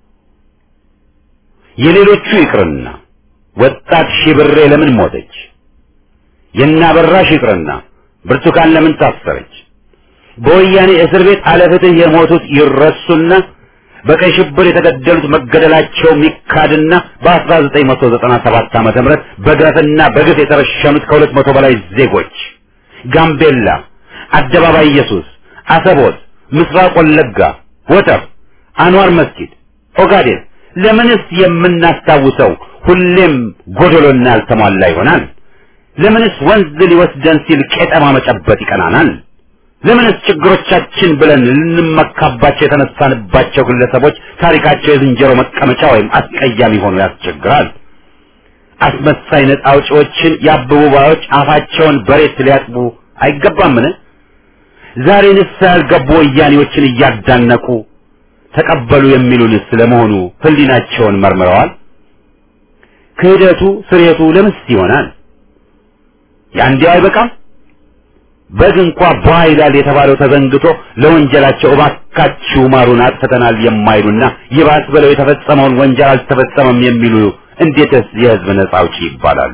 የሌሎቹ ይቅርና ወጣት ሺብሬ ለምን ሞተች? የናበራሽ ይቅርና ብርቱካን ለምን ታሰረች? በወያኔ እስር ቤት አለፍትህ የሞቱት ይረሱና በቀይ ሽብር የተገደሉት መገደላቸው ሚካድና በ1997 ዓመተ ምህረት በግፍና በግፍ የተረሸኑት ከሁለት መቶ በላይ ዜጎች ጋምቤላ፣ አደባባይ ኢየሱስ፣ አሰቦት፣ ምስራቅ ወለጋ፣ ወተር፣ አንዋር መስጊድ፣ ኦጋዴን ለምንስ የምናስታውሰው ሁሌም ጎደሎና ያልተሟላ ይሆናል? ለምንስ ወንዝ ሊወስደን ሲል ቄጠማ መጨበጥ ይቀናናል? ለምንስ ችግሮቻችን ብለን ልንመካባቸው የተነሳንባቸው ግለሰቦች ታሪካቸው የዝንጀሮ መቀመጫ ወይም አስቀያሚ ሆኖ ያስቸግራል? አስመሳይ ነጻ አውጪዎችን የአበቡ ባዮች አፋቸውን በሬት ሊያጥቡ አይገባምን? ዛሬ ንስሐ ያልገቡ ወያኔዎችን እያዳነቁ ተቀበሉ የሚሉንስ ለመሆኑ ሕሊናቸውን መርምረዋል? ክህደቱ ስሬቱ ለምስ ይሆናል? ያንዲያው አይበቃም? በግ እንኳ ቧ ይላል የተባለው ተዘንግቶ ለወንጀላቸው እባካችሁ ማሩን አጥፍተናል የማይሉና ይባስ ብለው የተፈጸመውን ወንጀል አልተፈጸመም የሚሉ እንዴትስ የሕዝብ ነጻ አውጪ ይባላሉ?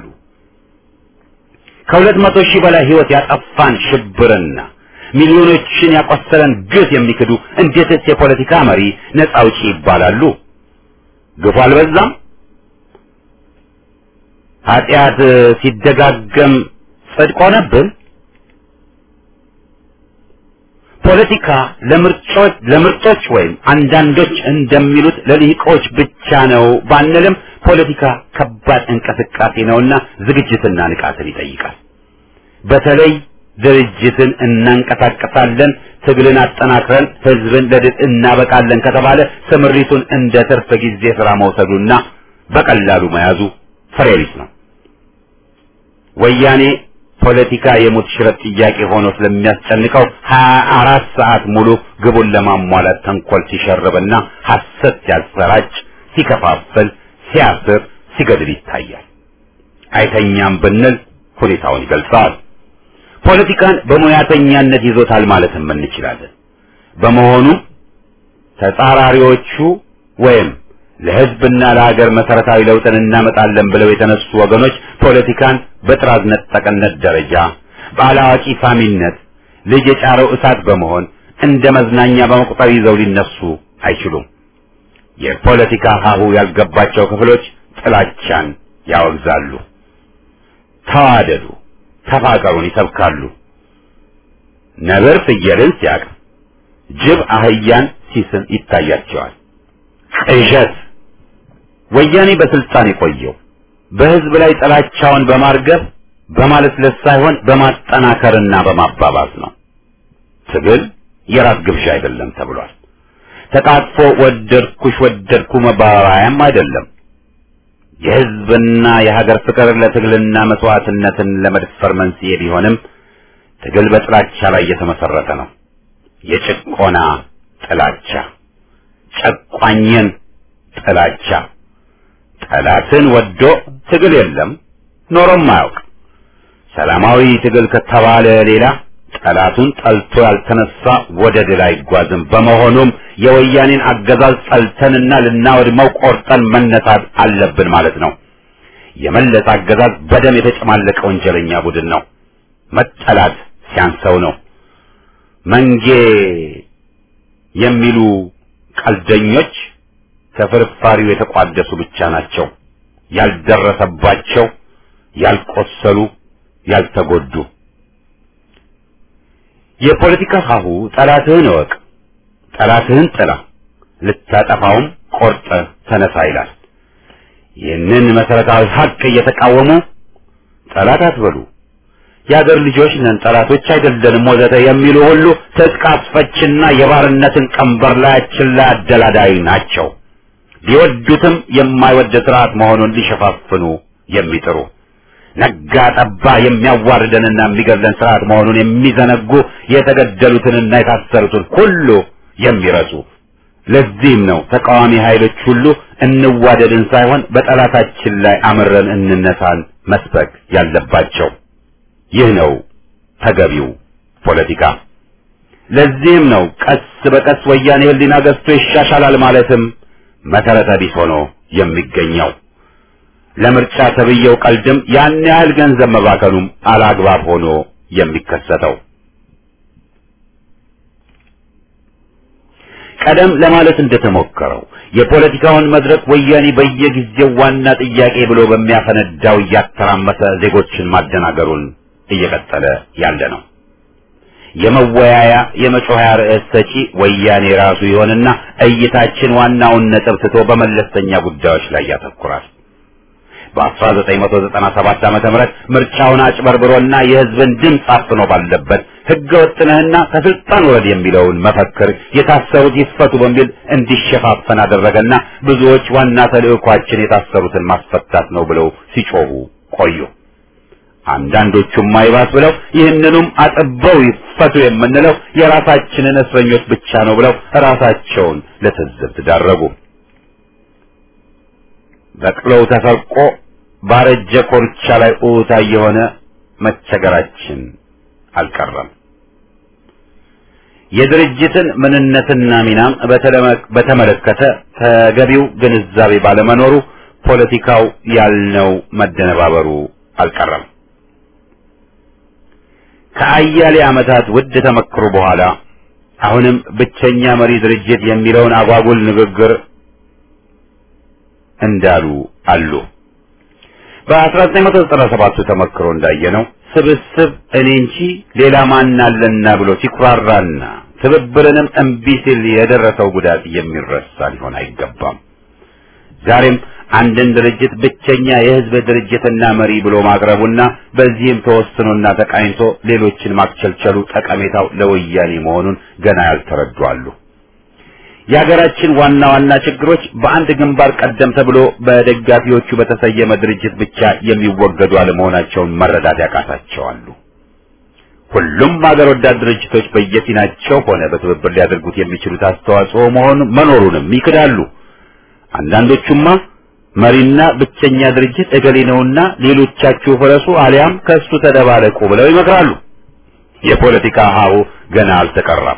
ከሁለት መቶ ሺህ በላይ ሕይወት ያጠፋን ሽብርና ሚሊዮኖችን ያቆሰለን ግፍ የሚክዱ እንዴትስ የፖለቲካ መሪ ነጻ አውጪ ይባላሉ? ግፉ አልበዛም? ኃጢአት ሲደጋገም ጽድቅ ሆነብን? ፖለቲካ ለምርጮች ለምርጦች ወይም አንዳንዶች እንደሚሉት ለልሂቆች ብቻ ነው ባንልም ፖለቲካ ከባድ እንቅስቃሴ ነውና ዝግጅትና ንቃትን ይጠይቃል። በተለይ ድርጅትን እናንቀሳቀሳለን፣ ትግልን አጠናክረን ህዝብን ለድል እናበቃለን ከተባለ ስምሪቱን እንደ ትርፍ ጊዜ ስራ መውሰዱና በቀላሉ መያዙ ፍሬ ቢስ ነው። ወያኔ ፖለቲካ የሞት ሽረት ጥያቄ ሆኖ ስለሚያስጨንቀው ሀያ አራት ሰዓት ሙሉ ግቡን ለማሟላት ተንኮል ሲሸርብና ሐሰት ሲያሰራጭ፣ ሲከፋፍል፣ ሲያስር፣ ሲገድል ይታያል። አይተኛም ብንል ሁኔታውን ይገልጸዋል። ፖለቲካን በሙያተኛነት ይዞታል ማለትም እንችላለን። በመሆኑ ተጻራሪዎቹ ወይም ለህዝብና ለሀገር መሰረታዊ ለውጥን እናመጣለን ብለው የተነሱ ወገኖች ፖለቲካን በጥራዝ ነጠቅነት ደረጃ በአላዋቂ ሳሚነት ልጅ የጫረው እሳት በመሆን እንደ መዝናኛ በመቁጠር ይዘው ሊነሱ አይችሉም። የፖለቲካ ሀሁ ያልገባቸው ክፍሎች ጥላቻን ያወግዛሉ። ተዋደዱ፣ ተፋቀሩን ይሰብካሉ። ነብር ፍየልን ሲያቅፍ፣ ጅብ አህያን ሲስም ይታያቸዋል። ቅዠት ወያኔ በስልጣን የቆየው በህዝብ ላይ ጥላቻውን በማርገብ በማለስለስ ሳይሆን በማጠናከርና በማባባስ ነው። ትግል የራት ግብዣ አይደለም ተብሏል። ተቃጥፎ ወደድኩሽ ወደድኩ መባባያም አይደለም። የህዝብና የሀገር ፍቅር ለትግልና መስዋዕትነትን ለመድፈር መንስኤ ቢሆንም ትግል በጥላቻ ላይ የተመሰረተ ነው። የጭቆና ጥላቻ፣ ጨቋኝን ጥላቻ፣ ጠላትን ወዶ ትግል የለም ኖሮም አያውቅ። ሰላማዊ ትግል ከተባለ ሌላ ጠላቱን ጠልቶ ያልተነሳ ወደ ድል አይጓዝም። በመሆኑም የወያኔን አገዛዝ ጠልተንና ልናወድመው ቆርጠን መነሳት አለብን ማለት ነው። የመለስ አገዛዝ በደም የተጨማለቀ ወንጀለኛ ቡድን ነው። መጠላት ሲያንሰው ነው። መንጌ የሚሉ ቀልደኞች ከፍርፋሪው የተቋደሱ ብቻ ናቸው። ያልደረሰባቸው፣ ያልቆሰሉ፣ ያልተጎዱ የፖለቲካ ሀሁ ጠላትህን እወቅ፣ ጠላትህን ጥላ፣ ልታጠፋውም ቆርጠ ተነሳ ይላል። ይህንን መሰረታዊ ሀቅ እየተቃወሙ ጠላት አትበሉ፣ የአገር ልጆች ነን፣ ጠላቶች አይደለንም ወዘተ የሚሉ ሁሉ ትጥቅ አስፈችና የባርነትን ቀንበር ላያችን ላይ አደላዳይ ናቸው። ቢወዱትም የማይወድ ስርዓት መሆኑን ሊሸፋፍኑ የሚጥሩ ነጋ ጠባ የሚያዋርደንና የሚገድለን ስርዓት መሆኑን የሚዘነጉ የተገደሉትንና የታሰሩትን ሁሉ የሚረሱ ለዚህም ነው ተቃዋሚ ኃይሎች ሁሉ እንዋደድን ሳይሆን በጠላታችን ላይ አምረን እንነሳን መስበክ ያለባቸው። ይህ ነው ተገቢው ፖለቲካ። ለዚህም ነው ቀስ በቀስ ወያኔ ሕሊና ገዝቶ ይሻሻላል ማለትም መሰረተ ቢስ ሆኖ የሚገኘው። ለምርጫ ተብዬው ቀልድም ያን ያህል ገንዘብ መባከኑም አላግባብ ሆኖ የሚከሰተው ቀደም ለማለት እንደተሞከረው የፖለቲካውን መድረክ ወያኔ በየጊዜው ዋና ጥያቄ ብሎ በሚያፈነዳው እያተራመሰ ዜጎችን ማደናገሩን እየቀጠለ ያለ ነው። የመወያያ የመጮኸያ ርዕስ ሰጪ ወያኔ ራሱ ይሆንና እይታችን ዋናውን ነጥብ ትቶ በመለስተኛ ጉዳዮች ላይ ያተኩራል። በ1997 ዓመተ ምህረት ምርጫውን አጭበርብሮና የሕዝብን ድምፅ አፍኖ ባለበት ሕገ ወጥነህና ከስልጣን ወረድ የሚለውን መፈክር የታሰሩት ይፈቱ በሚል እንዲሸፋፈን አደረገና ብዙዎች ዋና ተልዕኳችን የታሰሩትን ማስፈታት ነው ብለው ሲጮሁ ቆዩ። አንዳንዶቹም አይባስ ብለው ይህንኑም አጥበው ይፈቱ የምንለው የራሳችንን እስረኞች ብቻ ነው ብለው ራሳቸውን ለትዝብት ዳረጉ። በቅሎው ተሰርቆ ባረጀ ኮርቻ ላይ ኡታ የሆነ መቸገራችን አልቀረም። የድርጅትን ምንነትና ሚናም በተመለከተ ተገቢው ግንዛቤ ባለመኖሩ ፖለቲካው ያልነው መደነባበሩ አልቀረም። ከአያሌ ዓመታት ውድ ተመክሮ በኋላ አሁንም ብቸኛ መሪ ድርጅት የሚለውን አጓጉል ንግግር እንዳሉ አሉ። በ1997 ተመክሮ እንዳየነው ስብስብ እኔ እንጂ ሌላ ማን አለና ብሎ ሲኩራራና ትብብርንም እምቢ ሲል የደረሰው ጉዳት የሚረሳ ሊሆን አይገባም። ዛሬም አንድን ድርጅት ብቸኛ የሕዝብ ድርጅትና መሪ ብሎ ማቅረቡና በዚህም ተወስኖና ተቃኝቶ ሌሎችን ማክቸልቸሉ ጠቀሜታው ለወያኔ መሆኑን ገና ያልተረዱ አሉ። የሀገራችን ዋና ዋና ችግሮች በአንድ ግንባር ቀደም ተብሎ በደጋፊዎቹ በተሰየመ ድርጅት ብቻ የሚወገዱ አለመሆናቸውን መረዳት ያቃታቸዋሉ። ሁሉም ሀገር ወዳድ ድርጅቶች በየፊናቸው ሆነ በትብብር ሊያደርጉት የሚችሉት አስተዋጽኦ መሆኑ መኖሩንም ይክዳሉ። አንዳንዶቹማ መሪና ብቸኛ ድርጅት እገሌ ነውና ሌሎቻችሁ ፍረሱ አሊያም ከእሱ ተደባለቁ ብለው ይመክራሉ። የፖለቲካ ሀሁ ገና አልተቀራም።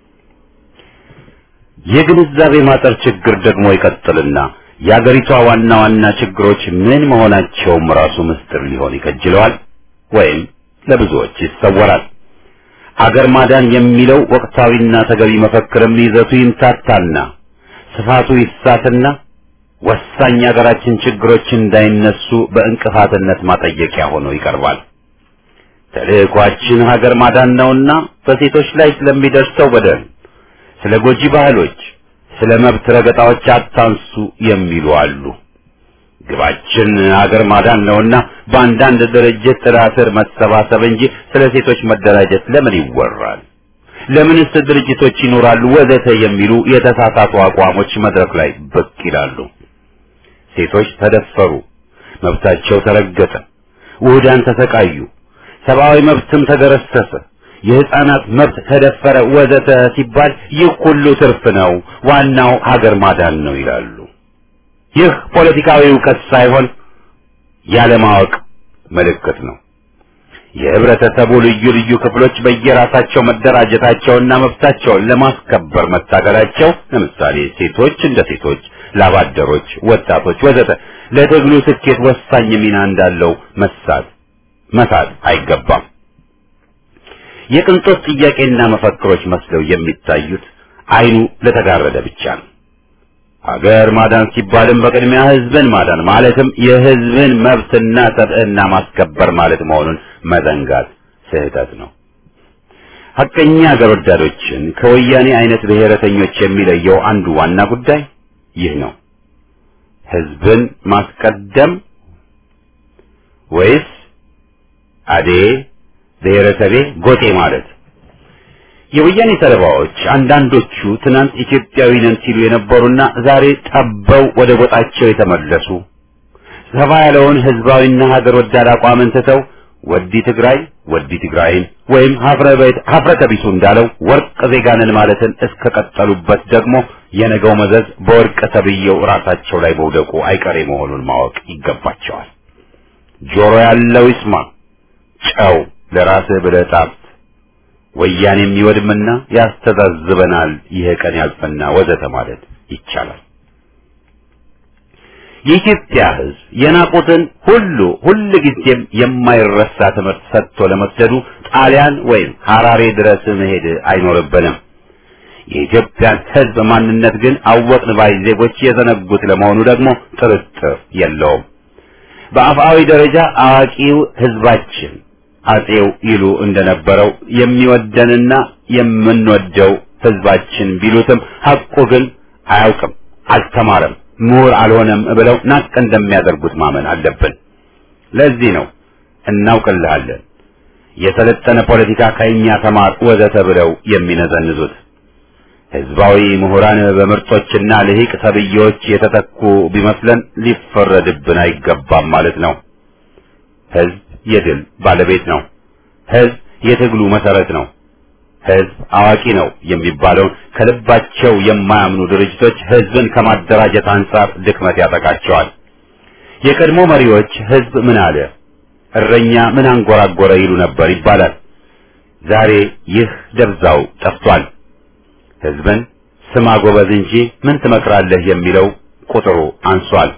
የግንዛቤ ማጠር ችግር ደግሞ ይቀጥልና የአገሪቷ ዋና ዋና ችግሮች ምን መሆናቸውም ራሱ ምስጢር ሊሆን ይከጅለዋል ወይም ለብዙዎች ይሰወራል። አገር ማዳን የሚለው ወቅታዊና ተገቢ መፈክርም ይዘቱ ይምታታና ስፋቱ ይሳትና ወሳኝ የሀገራችን ችግሮች እንዳይነሱ በእንቅፋትነት ማጠየቂያ ሆኖ ይቀርባል። ተልዕኳችን ሀገር ማዳን ነውና በሴቶች ላይ ስለሚደርሰው በደል ስለ ጎጂ ባህሎች፣ ስለ መብት ረገጣዎች አታንሱ የሚሉ አሉ። ግባችን ሀገር ማዳን ነውና በአንዳንድ ድርጅት ጥላ ስር መሰባሰብ እንጂ ስለ ሴቶች መደራጀት ለምን ይወራል? ለምንስ ድርጅቶች ይኖራሉ? ወዘተ የሚሉ የተሳሳቱ አቋሞች መድረክ ላይ ብቅ ይላሉ። ሴቶች ተደፈሩ፣ መብታቸው ተረገጠ፣ ውህዳን ተሰቃዩ፣ ሰብአዊ መብትም ተገረሰሰ የህፃናት መብት ተደፈረ ወዘተ ሲባል ይህ ሁሉ ትርፍ ነው፣ ዋናው ሀገር ማዳን ነው ይላሉ። ይህ ፖለቲካዊ እውቀት ሳይሆን ያለማወቅ ምልክት ነው። የህብረተሰቡ ልዩ ልዩ ክፍሎች በየራሳቸው መደራጀታቸውና መብታቸውን ለማስከበር መታገላቸው፣ ለምሳሌ ሴቶች እንደ ሴቶች፣ ላባደሮች፣ ወጣቶች ወዘተ ለትግሉ ስኬት ወሳኝ ሚና እንዳለው መሳት መሳት አይገባም። የቅንጦት ጥያቄና መፈክሮች መስለው የሚታዩት አይኑ ለተጋረደ ብቻ ነው። ሀገር ማዳን ሲባልም በቅድሚያ ህዝብን ማዳን ማለትም የህዝብን መብትና ሰብዕና ማስከበር ማለት መሆኑን መዘንጋት ስህተት ነው። ሐቀኛ ሀገር ወዳዶችን ከወያኔ አይነት ብሔረተኞች የሚለየው አንዱ ዋና ጉዳይ ይህ ነው። ህዝብን ማስቀደም ወይስ አዴ ብሔረሰቤ ጎጤ ማለት የወያኔ ሰለባዎች አንዳንዶቹ ትናንት ኢትዮጵያዊ ነን ሲሉ የነበሩና ዛሬ ጠበው ወደ ጎጣቸው የተመለሱ ሰፋ ያለውን ህዝባዊና ሀገር ወዳድ አቋምን ትተው ወዲ ትግራይ ወዲ ትግራይን ወይም ሀፍረተ ቢሱ እንዳለው ወርቅ ዜጋንን ማለትን እስከቀጠሉበት ደግሞ የነገው መዘዝ በወርቅ ተብዬው ራሳቸው ላይ መውደቁ አይቀሬ መሆኑን ማወቅ ይገባቸዋል። ጆሮ ያለው ይስማ፣ ጨው ለራስህ ብለህ ጣፍ፣ ወያኔም ይወድምና ያስተዛዝበናል፣ ይሄ ቀን ያልፈና ወዘተ ማለት ይቻላል። የኢትዮጵያ ህዝብ የናቁትን ሁሉ ሁል ጊዜም የማይረሳ ትምህርት ሰጥቶ ለመስደዱ ጣሊያን ወይም ሐራሬ ድረስ መሄድ አይኖርብንም። የኢትዮጵያን ህዝብ ማንነት ግን አወቅን ባይ ዜጎች የዘነጉት ለመሆኑ ደግሞ ጥርጥር የለውም። በአፍአዊ ደረጃ አዋቂው ህዝባችን አጼው ይሉ እንደነበረው የሚወደንና የምንወደው ህዝባችን ቢሉትም ሐቁ ግን አያውቅም፣ አልተማረም ምሁር አልሆነም ብለው ናቅ እንደሚያደርጉት ማመን አለብን። ለዚህ ነው እናውቅልሃለን፣ የሰለጠነ ፖለቲካ ከእኛ ተማር ወዘተ ብለው የሚነዘንዙት። ህዝባዊ ምሁራን በምርጦችና ልሂቅ ተብዬዎች የተተኩ ቢመስለን ሊፈረድብን አይገባም ማለት ነው። ህዝብ የድል ባለቤት ነው። ህዝብ የትግሉ መሰረት ነው። ህዝብ አዋቂ ነው የሚባለውን ከልባቸው የማያምኑ ድርጅቶች ህዝብን ከማደራጀት አንጻር ድክመት ያጠቃቸዋል። የቀድሞ መሪዎች ህዝብ ምን አለ፣ እረኛ ምን አንጎራጎረ ይሉ ነበር ይባላል። ዛሬ ይህ ደብዛው ጠፍቷል። ህዝብን ስማ ጎበዝ እንጂ ምን ትመክራለህ የሚለው ቁጥሩ አንሷል።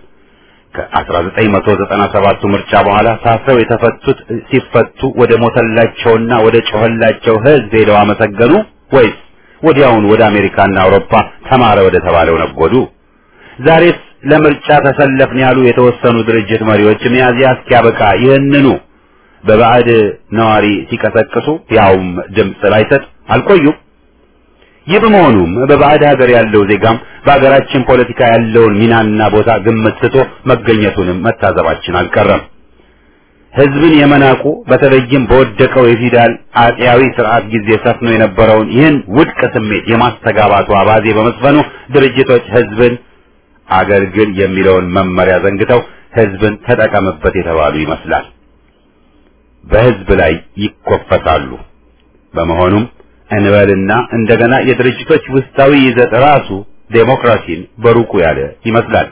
ከ1997 ምርጫ በኋላ ታስረው የተፈቱት ሲፈቱ ወደ ሞተላቸውና ወደ ጮኸላቸው ህዝብ ሄደው አመሰገኑ ወይስ ወዲያውን ወደ አሜሪካና አውሮፓ ተማረ ወደ ተባለው ነጎዱ? ዛሬስ ለምርጫ ተሰለፍን ያሉ የተወሰኑ ድርጅት መሪዎች ሚያዝያ እስኪያበቃ ይህንኑ በባዕድ ነዋሪ ሲቀሰቅሱ ያውም ድምፅ ላይሰጥ አልቆዩም። ይህ በመሆኑም በባዕድ ሀገር ያለው ዜጋም በሀገራችን ፖለቲካ ያለውን ሚናና ቦታ ግምት ስቶ መገኘቱንም መታዘባችን አልቀረም። ህዝብን የመናቁ በተለይም በወደቀው የፊውዳል አጤያዊ ስርዓት ጊዜ ሰፍኖ የነበረውን ይህን ውድቅ ስሜት የማስተጋባቱ አባዜ በመስፈኑ ድርጅቶች ህዝብን አገልግል የሚለውን መመሪያ ዘንግተው ህዝብን ተጠቀምበት የተባሉ ይመስላል። በህዝብ ላይ ይኮፈሳሉ። በመሆኑም እንበልና እንደገና የድርጅቶች ውስጣዊ ይዘት ራሱ ዴሞክራሲን በሩቁ ያለ ይመስላል።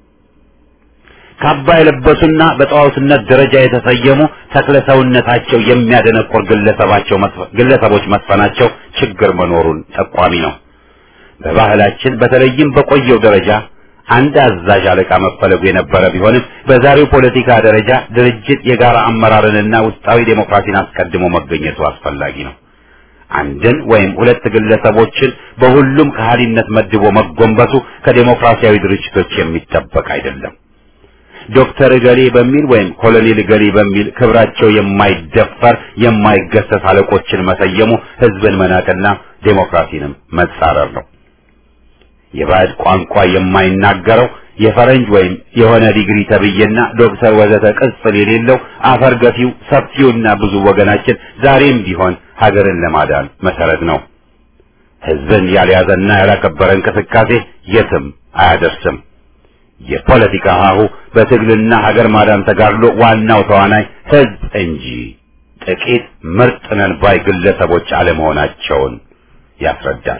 ካባ የለበሱና በጣዖትነት ደረጃ የተሰየሙ ተክለ ሰውነታቸው የሚያደነቆር ግለሰባቸው ግለሰቦች መስፈናቸው ችግር መኖሩን ጠቋሚ ነው። በባህላችን በተለይም በቆየው ደረጃ አንድ አዛዥ አለቃ መፈለጉ የነበረ ቢሆንም በዛሬው ፖለቲካ ደረጃ ድርጅት የጋራ አመራርንና ውስጣዊ ዴሞክራሲን አስቀድሞ መገኘቱ አስፈላጊ ነው። አንድን ወይም ሁለት ግለሰቦችን በሁሉም ከሃዲነት መድቦ መጎንበሱ ከዴሞክራሲያዊ ድርጅቶች የሚጠበቅ አይደለም። ዶክተር እገሌ በሚል ወይም ኮሎኔል እገሌ በሚል ክብራቸው የማይደፈር የማይገሰስ አለቆችን መሰየሙ ህዝብን መናቅና ዴሞክራሲንም መጻረር ነው። የባዕድ ቋንቋ የማይናገረው የፈረንጅ ወይም የሆነ ዲግሪ ተብዬና ዶክተር ወዘተ ቅጽል የሌለው አፈር ገፊው ሰፊውና ብዙ ወገናችን ዛሬም ቢሆን ሀገርን ለማዳን መሰረት ነው። ህዝብን ያልያዘና ያላከበረ እንቅስቃሴ የትም አያደርስም። የፖለቲካ ሀሁ በትግልና ሀገር ማዳን ተጋድሎ ዋናው ተዋናይ ህዝብ እንጂ ጥቂት ምርጥ ነን ባይ ግለሰቦች አለመሆናቸውን ያስረዳል።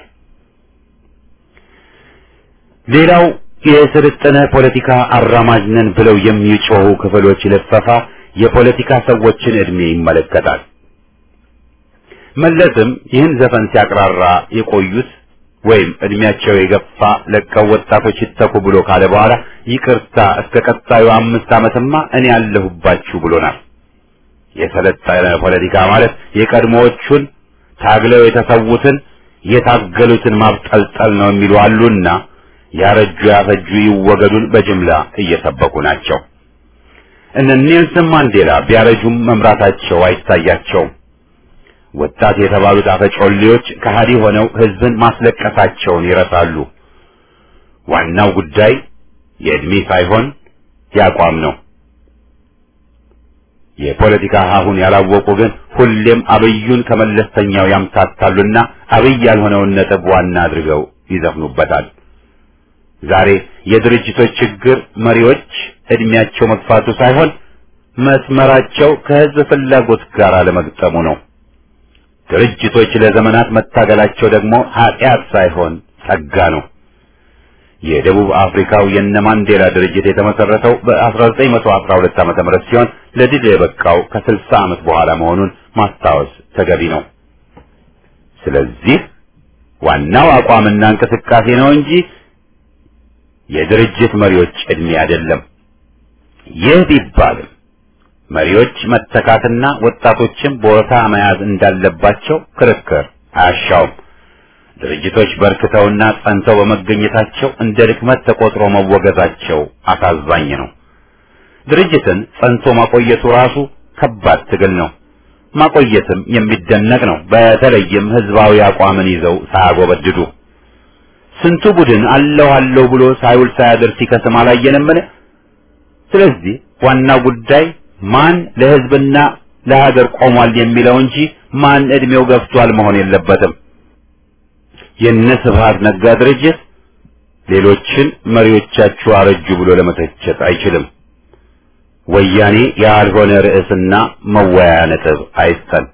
ሌላው የስልጠነ ፖለቲካ አራማጅ ነን ብለው የሚጮሁ ክፍሎች ልፈፋ የፖለቲካ ሰዎችን እድሜ ይመለከታል። መለስም ይህን ዘፈን ሲያቅራራ የቆዩት ወይም እድሜያቸው የገፋ ለቀው ወጣቶች ይተኩ ብሎ ካለ በኋላ ይቅርታ እስከ ቀጣዩ አምስት ዓመትማ እኔ ያለሁባችሁ ብሎናል። የሰለጠነ ፖለቲካ ማለት የቀድሞዎቹን ታግለው የተሰዉትን የታገሉትን ማብጠልጠል ነው የሚሉ አሉና ያረጁ ያፈጁ ይወገዱን በጅምላ እየሰበኩ ናቸው። እነ ኔልሰን ማንዴላ ቢያረጁም መምራታቸው አይታያቸውም። ወጣት የተባሉት አፈጮሌዎች ከሃዲ ሆነው ህዝብን ማስለቀሳቸውን ይረሳሉ። ዋናው ጉዳይ የእድሜ ሳይሆን ያቋም ነው። የፖለቲካ ሀሁን ያላወቁ ግን ሁሌም አብዩን ከመለስተኛው ያምታታሉና አብይ ያልሆነውን ነጥብ ዋና አድርገው ይዘፍኑበታል። ዛሬ የድርጅቶች ችግር መሪዎች እድሜያቸው መግፋቱ ሳይሆን መስመራቸው ከህዝብ ፍላጎት ጋር አለመግጠሙ ነው። ድርጅቶች ለዘመናት መታገላቸው ደግሞ ኃጢአት ሳይሆን ጸጋ ነው። የደቡብ አፍሪካው የነ ማንዴላ ድርጅት የተመሰረተው በ1912 ዓመተ ምህረት ሲሆን ለድል የበቃው ከ60 ዓመት በኋላ መሆኑን ማስታወስ ተገቢ ነው። ስለዚህ ዋናው አቋምና እንቅስቃሴ ነው እንጂ የድርጅት መሪዎች ዕድሜ አይደለም። ይህ ቢባልም መሪዎች መተካትና ወጣቶችን ቦታ መያዝ እንዳለባቸው ክርክር አያሻውም። ድርጅቶች በርክተውና ጸንተው በመገኘታቸው እንደ ድክመት ተቆጥሮ መወገዛቸው አሳዛኝ ነው። ድርጅትን ጸንቶ ማቆየቱ ራሱ ከባድ ትግል ነው። ማቆየትም የሚደነቅ ነው። በተለይም ህዝባዊ አቋምን ይዘው ሳያጎበድዱ ስንቱ ቡድን አለሁ አለሁ ብሎ ሳይውል ሳያድር ሲከስም አላየንምን? ስለዚህ ዋናው ጉዳይ ማን ለህዝብና ለሀገር ቆሟል የሚለው እንጂ ማን እድሜው ገፍቷል መሆን የለበትም። የነ ስብሃት ነጋ ድርጅት ሌሎችን መሪዎቻችሁ አረጁ ብሎ ለመተቸት አይችልም። ወያኔ ያልሆነ ርዕስና መወያያ ነጥብ አይስጠን።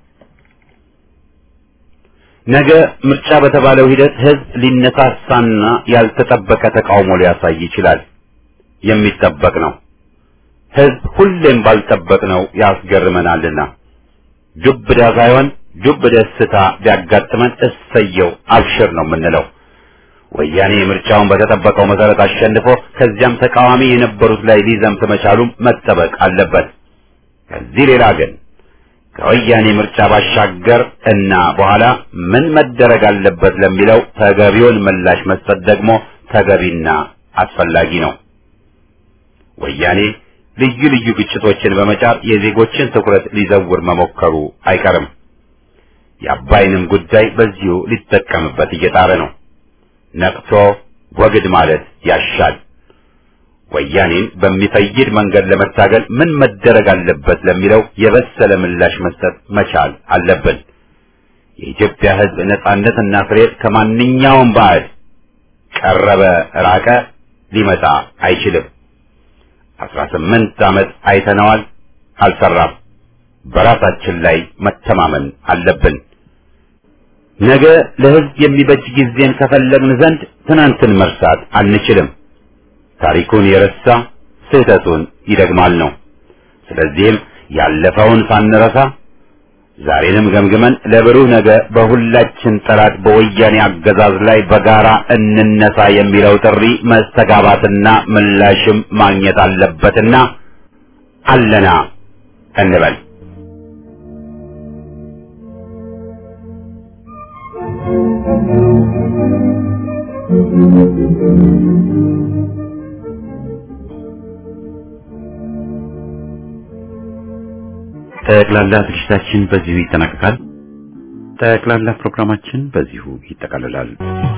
ነገ ምርጫ በተባለው ሂደት ህዝብ ሊነሳሳና ያልተጠበቀ ተቃውሞ ሊያሳይ ይችላል። የሚጠበቅ ነው። ህዝብ ሁሌም ባልጠበቅነው ያስገርመናልና ዱብዳ ሳይሆን ዱብ ደስታ ቢያጋጥመን እሰየው አብሽር ነው የምንለው። ወያኔ ምርጫውን በተጠበቀው መሰረት አሸንፎ ከዚያም ተቃዋሚ የነበሩት ላይ ሊዘምት መቻሉም መጠበቅ አለበት። ከዚህ ሌላ ግን ከወያኔ ምርጫ ባሻገር እና በኋላ ምን መደረግ አለበት ለሚለው ተገቢውን ምላሽ መስጠት ደግሞ ተገቢና አስፈላጊ ነው። ወያኔ ልዩ ልዩ ግጭቶችን በመጫር የዜጎችን ትኩረት ሊዘውር መሞከሩ አይቀርም። የአባይንም ጉዳይ በዚሁ ሊጠቀምበት እየጣረ ነው። ነቅቶ ወግድ ማለት ያሻል። ወያኔን በሚፈይድ መንገድ ለመታገል ምን መደረግ አለበት ለሚለው የበሰለ ምላሽ መስጠት መቻል አለብን። የኢትዮጵያ ሕዝብ ነጻነትና ፍሬት ከማንኛውም ባዕድ ቀረበ ራቀ ሊመጣ አይችልም። አስራ ስምንት ዓመት አይተነዋል፣ አልሰራም። በራሳችን ላይ መተማመን አለብን። ነገ ለሕዝብ የሚበጅ ጊዜን ከፈለግን ዘንድ ትናንትን መርሳት አንችልም። ታሪኩን የረሳ ስህተቱን ይደግማል ነው። ስለዚህም ያለፈውን ሳንረሳ ዛሬንም ገምግመን ለብሩህ ነገ በሁላችን ጠላት በወያኔ አገዛዝ ላይ በጋራ እንነሳ የሚለው ጥሪ መስተጋባትና ምላሽም ማግኘት አለበትና አለና እንበል። ጠቅላላ ዝግጅታችን በዚሁ ይጠናቀቃል። ጠቅላላ ፕሮግራማችን በዚሁ ይጠቃልላል።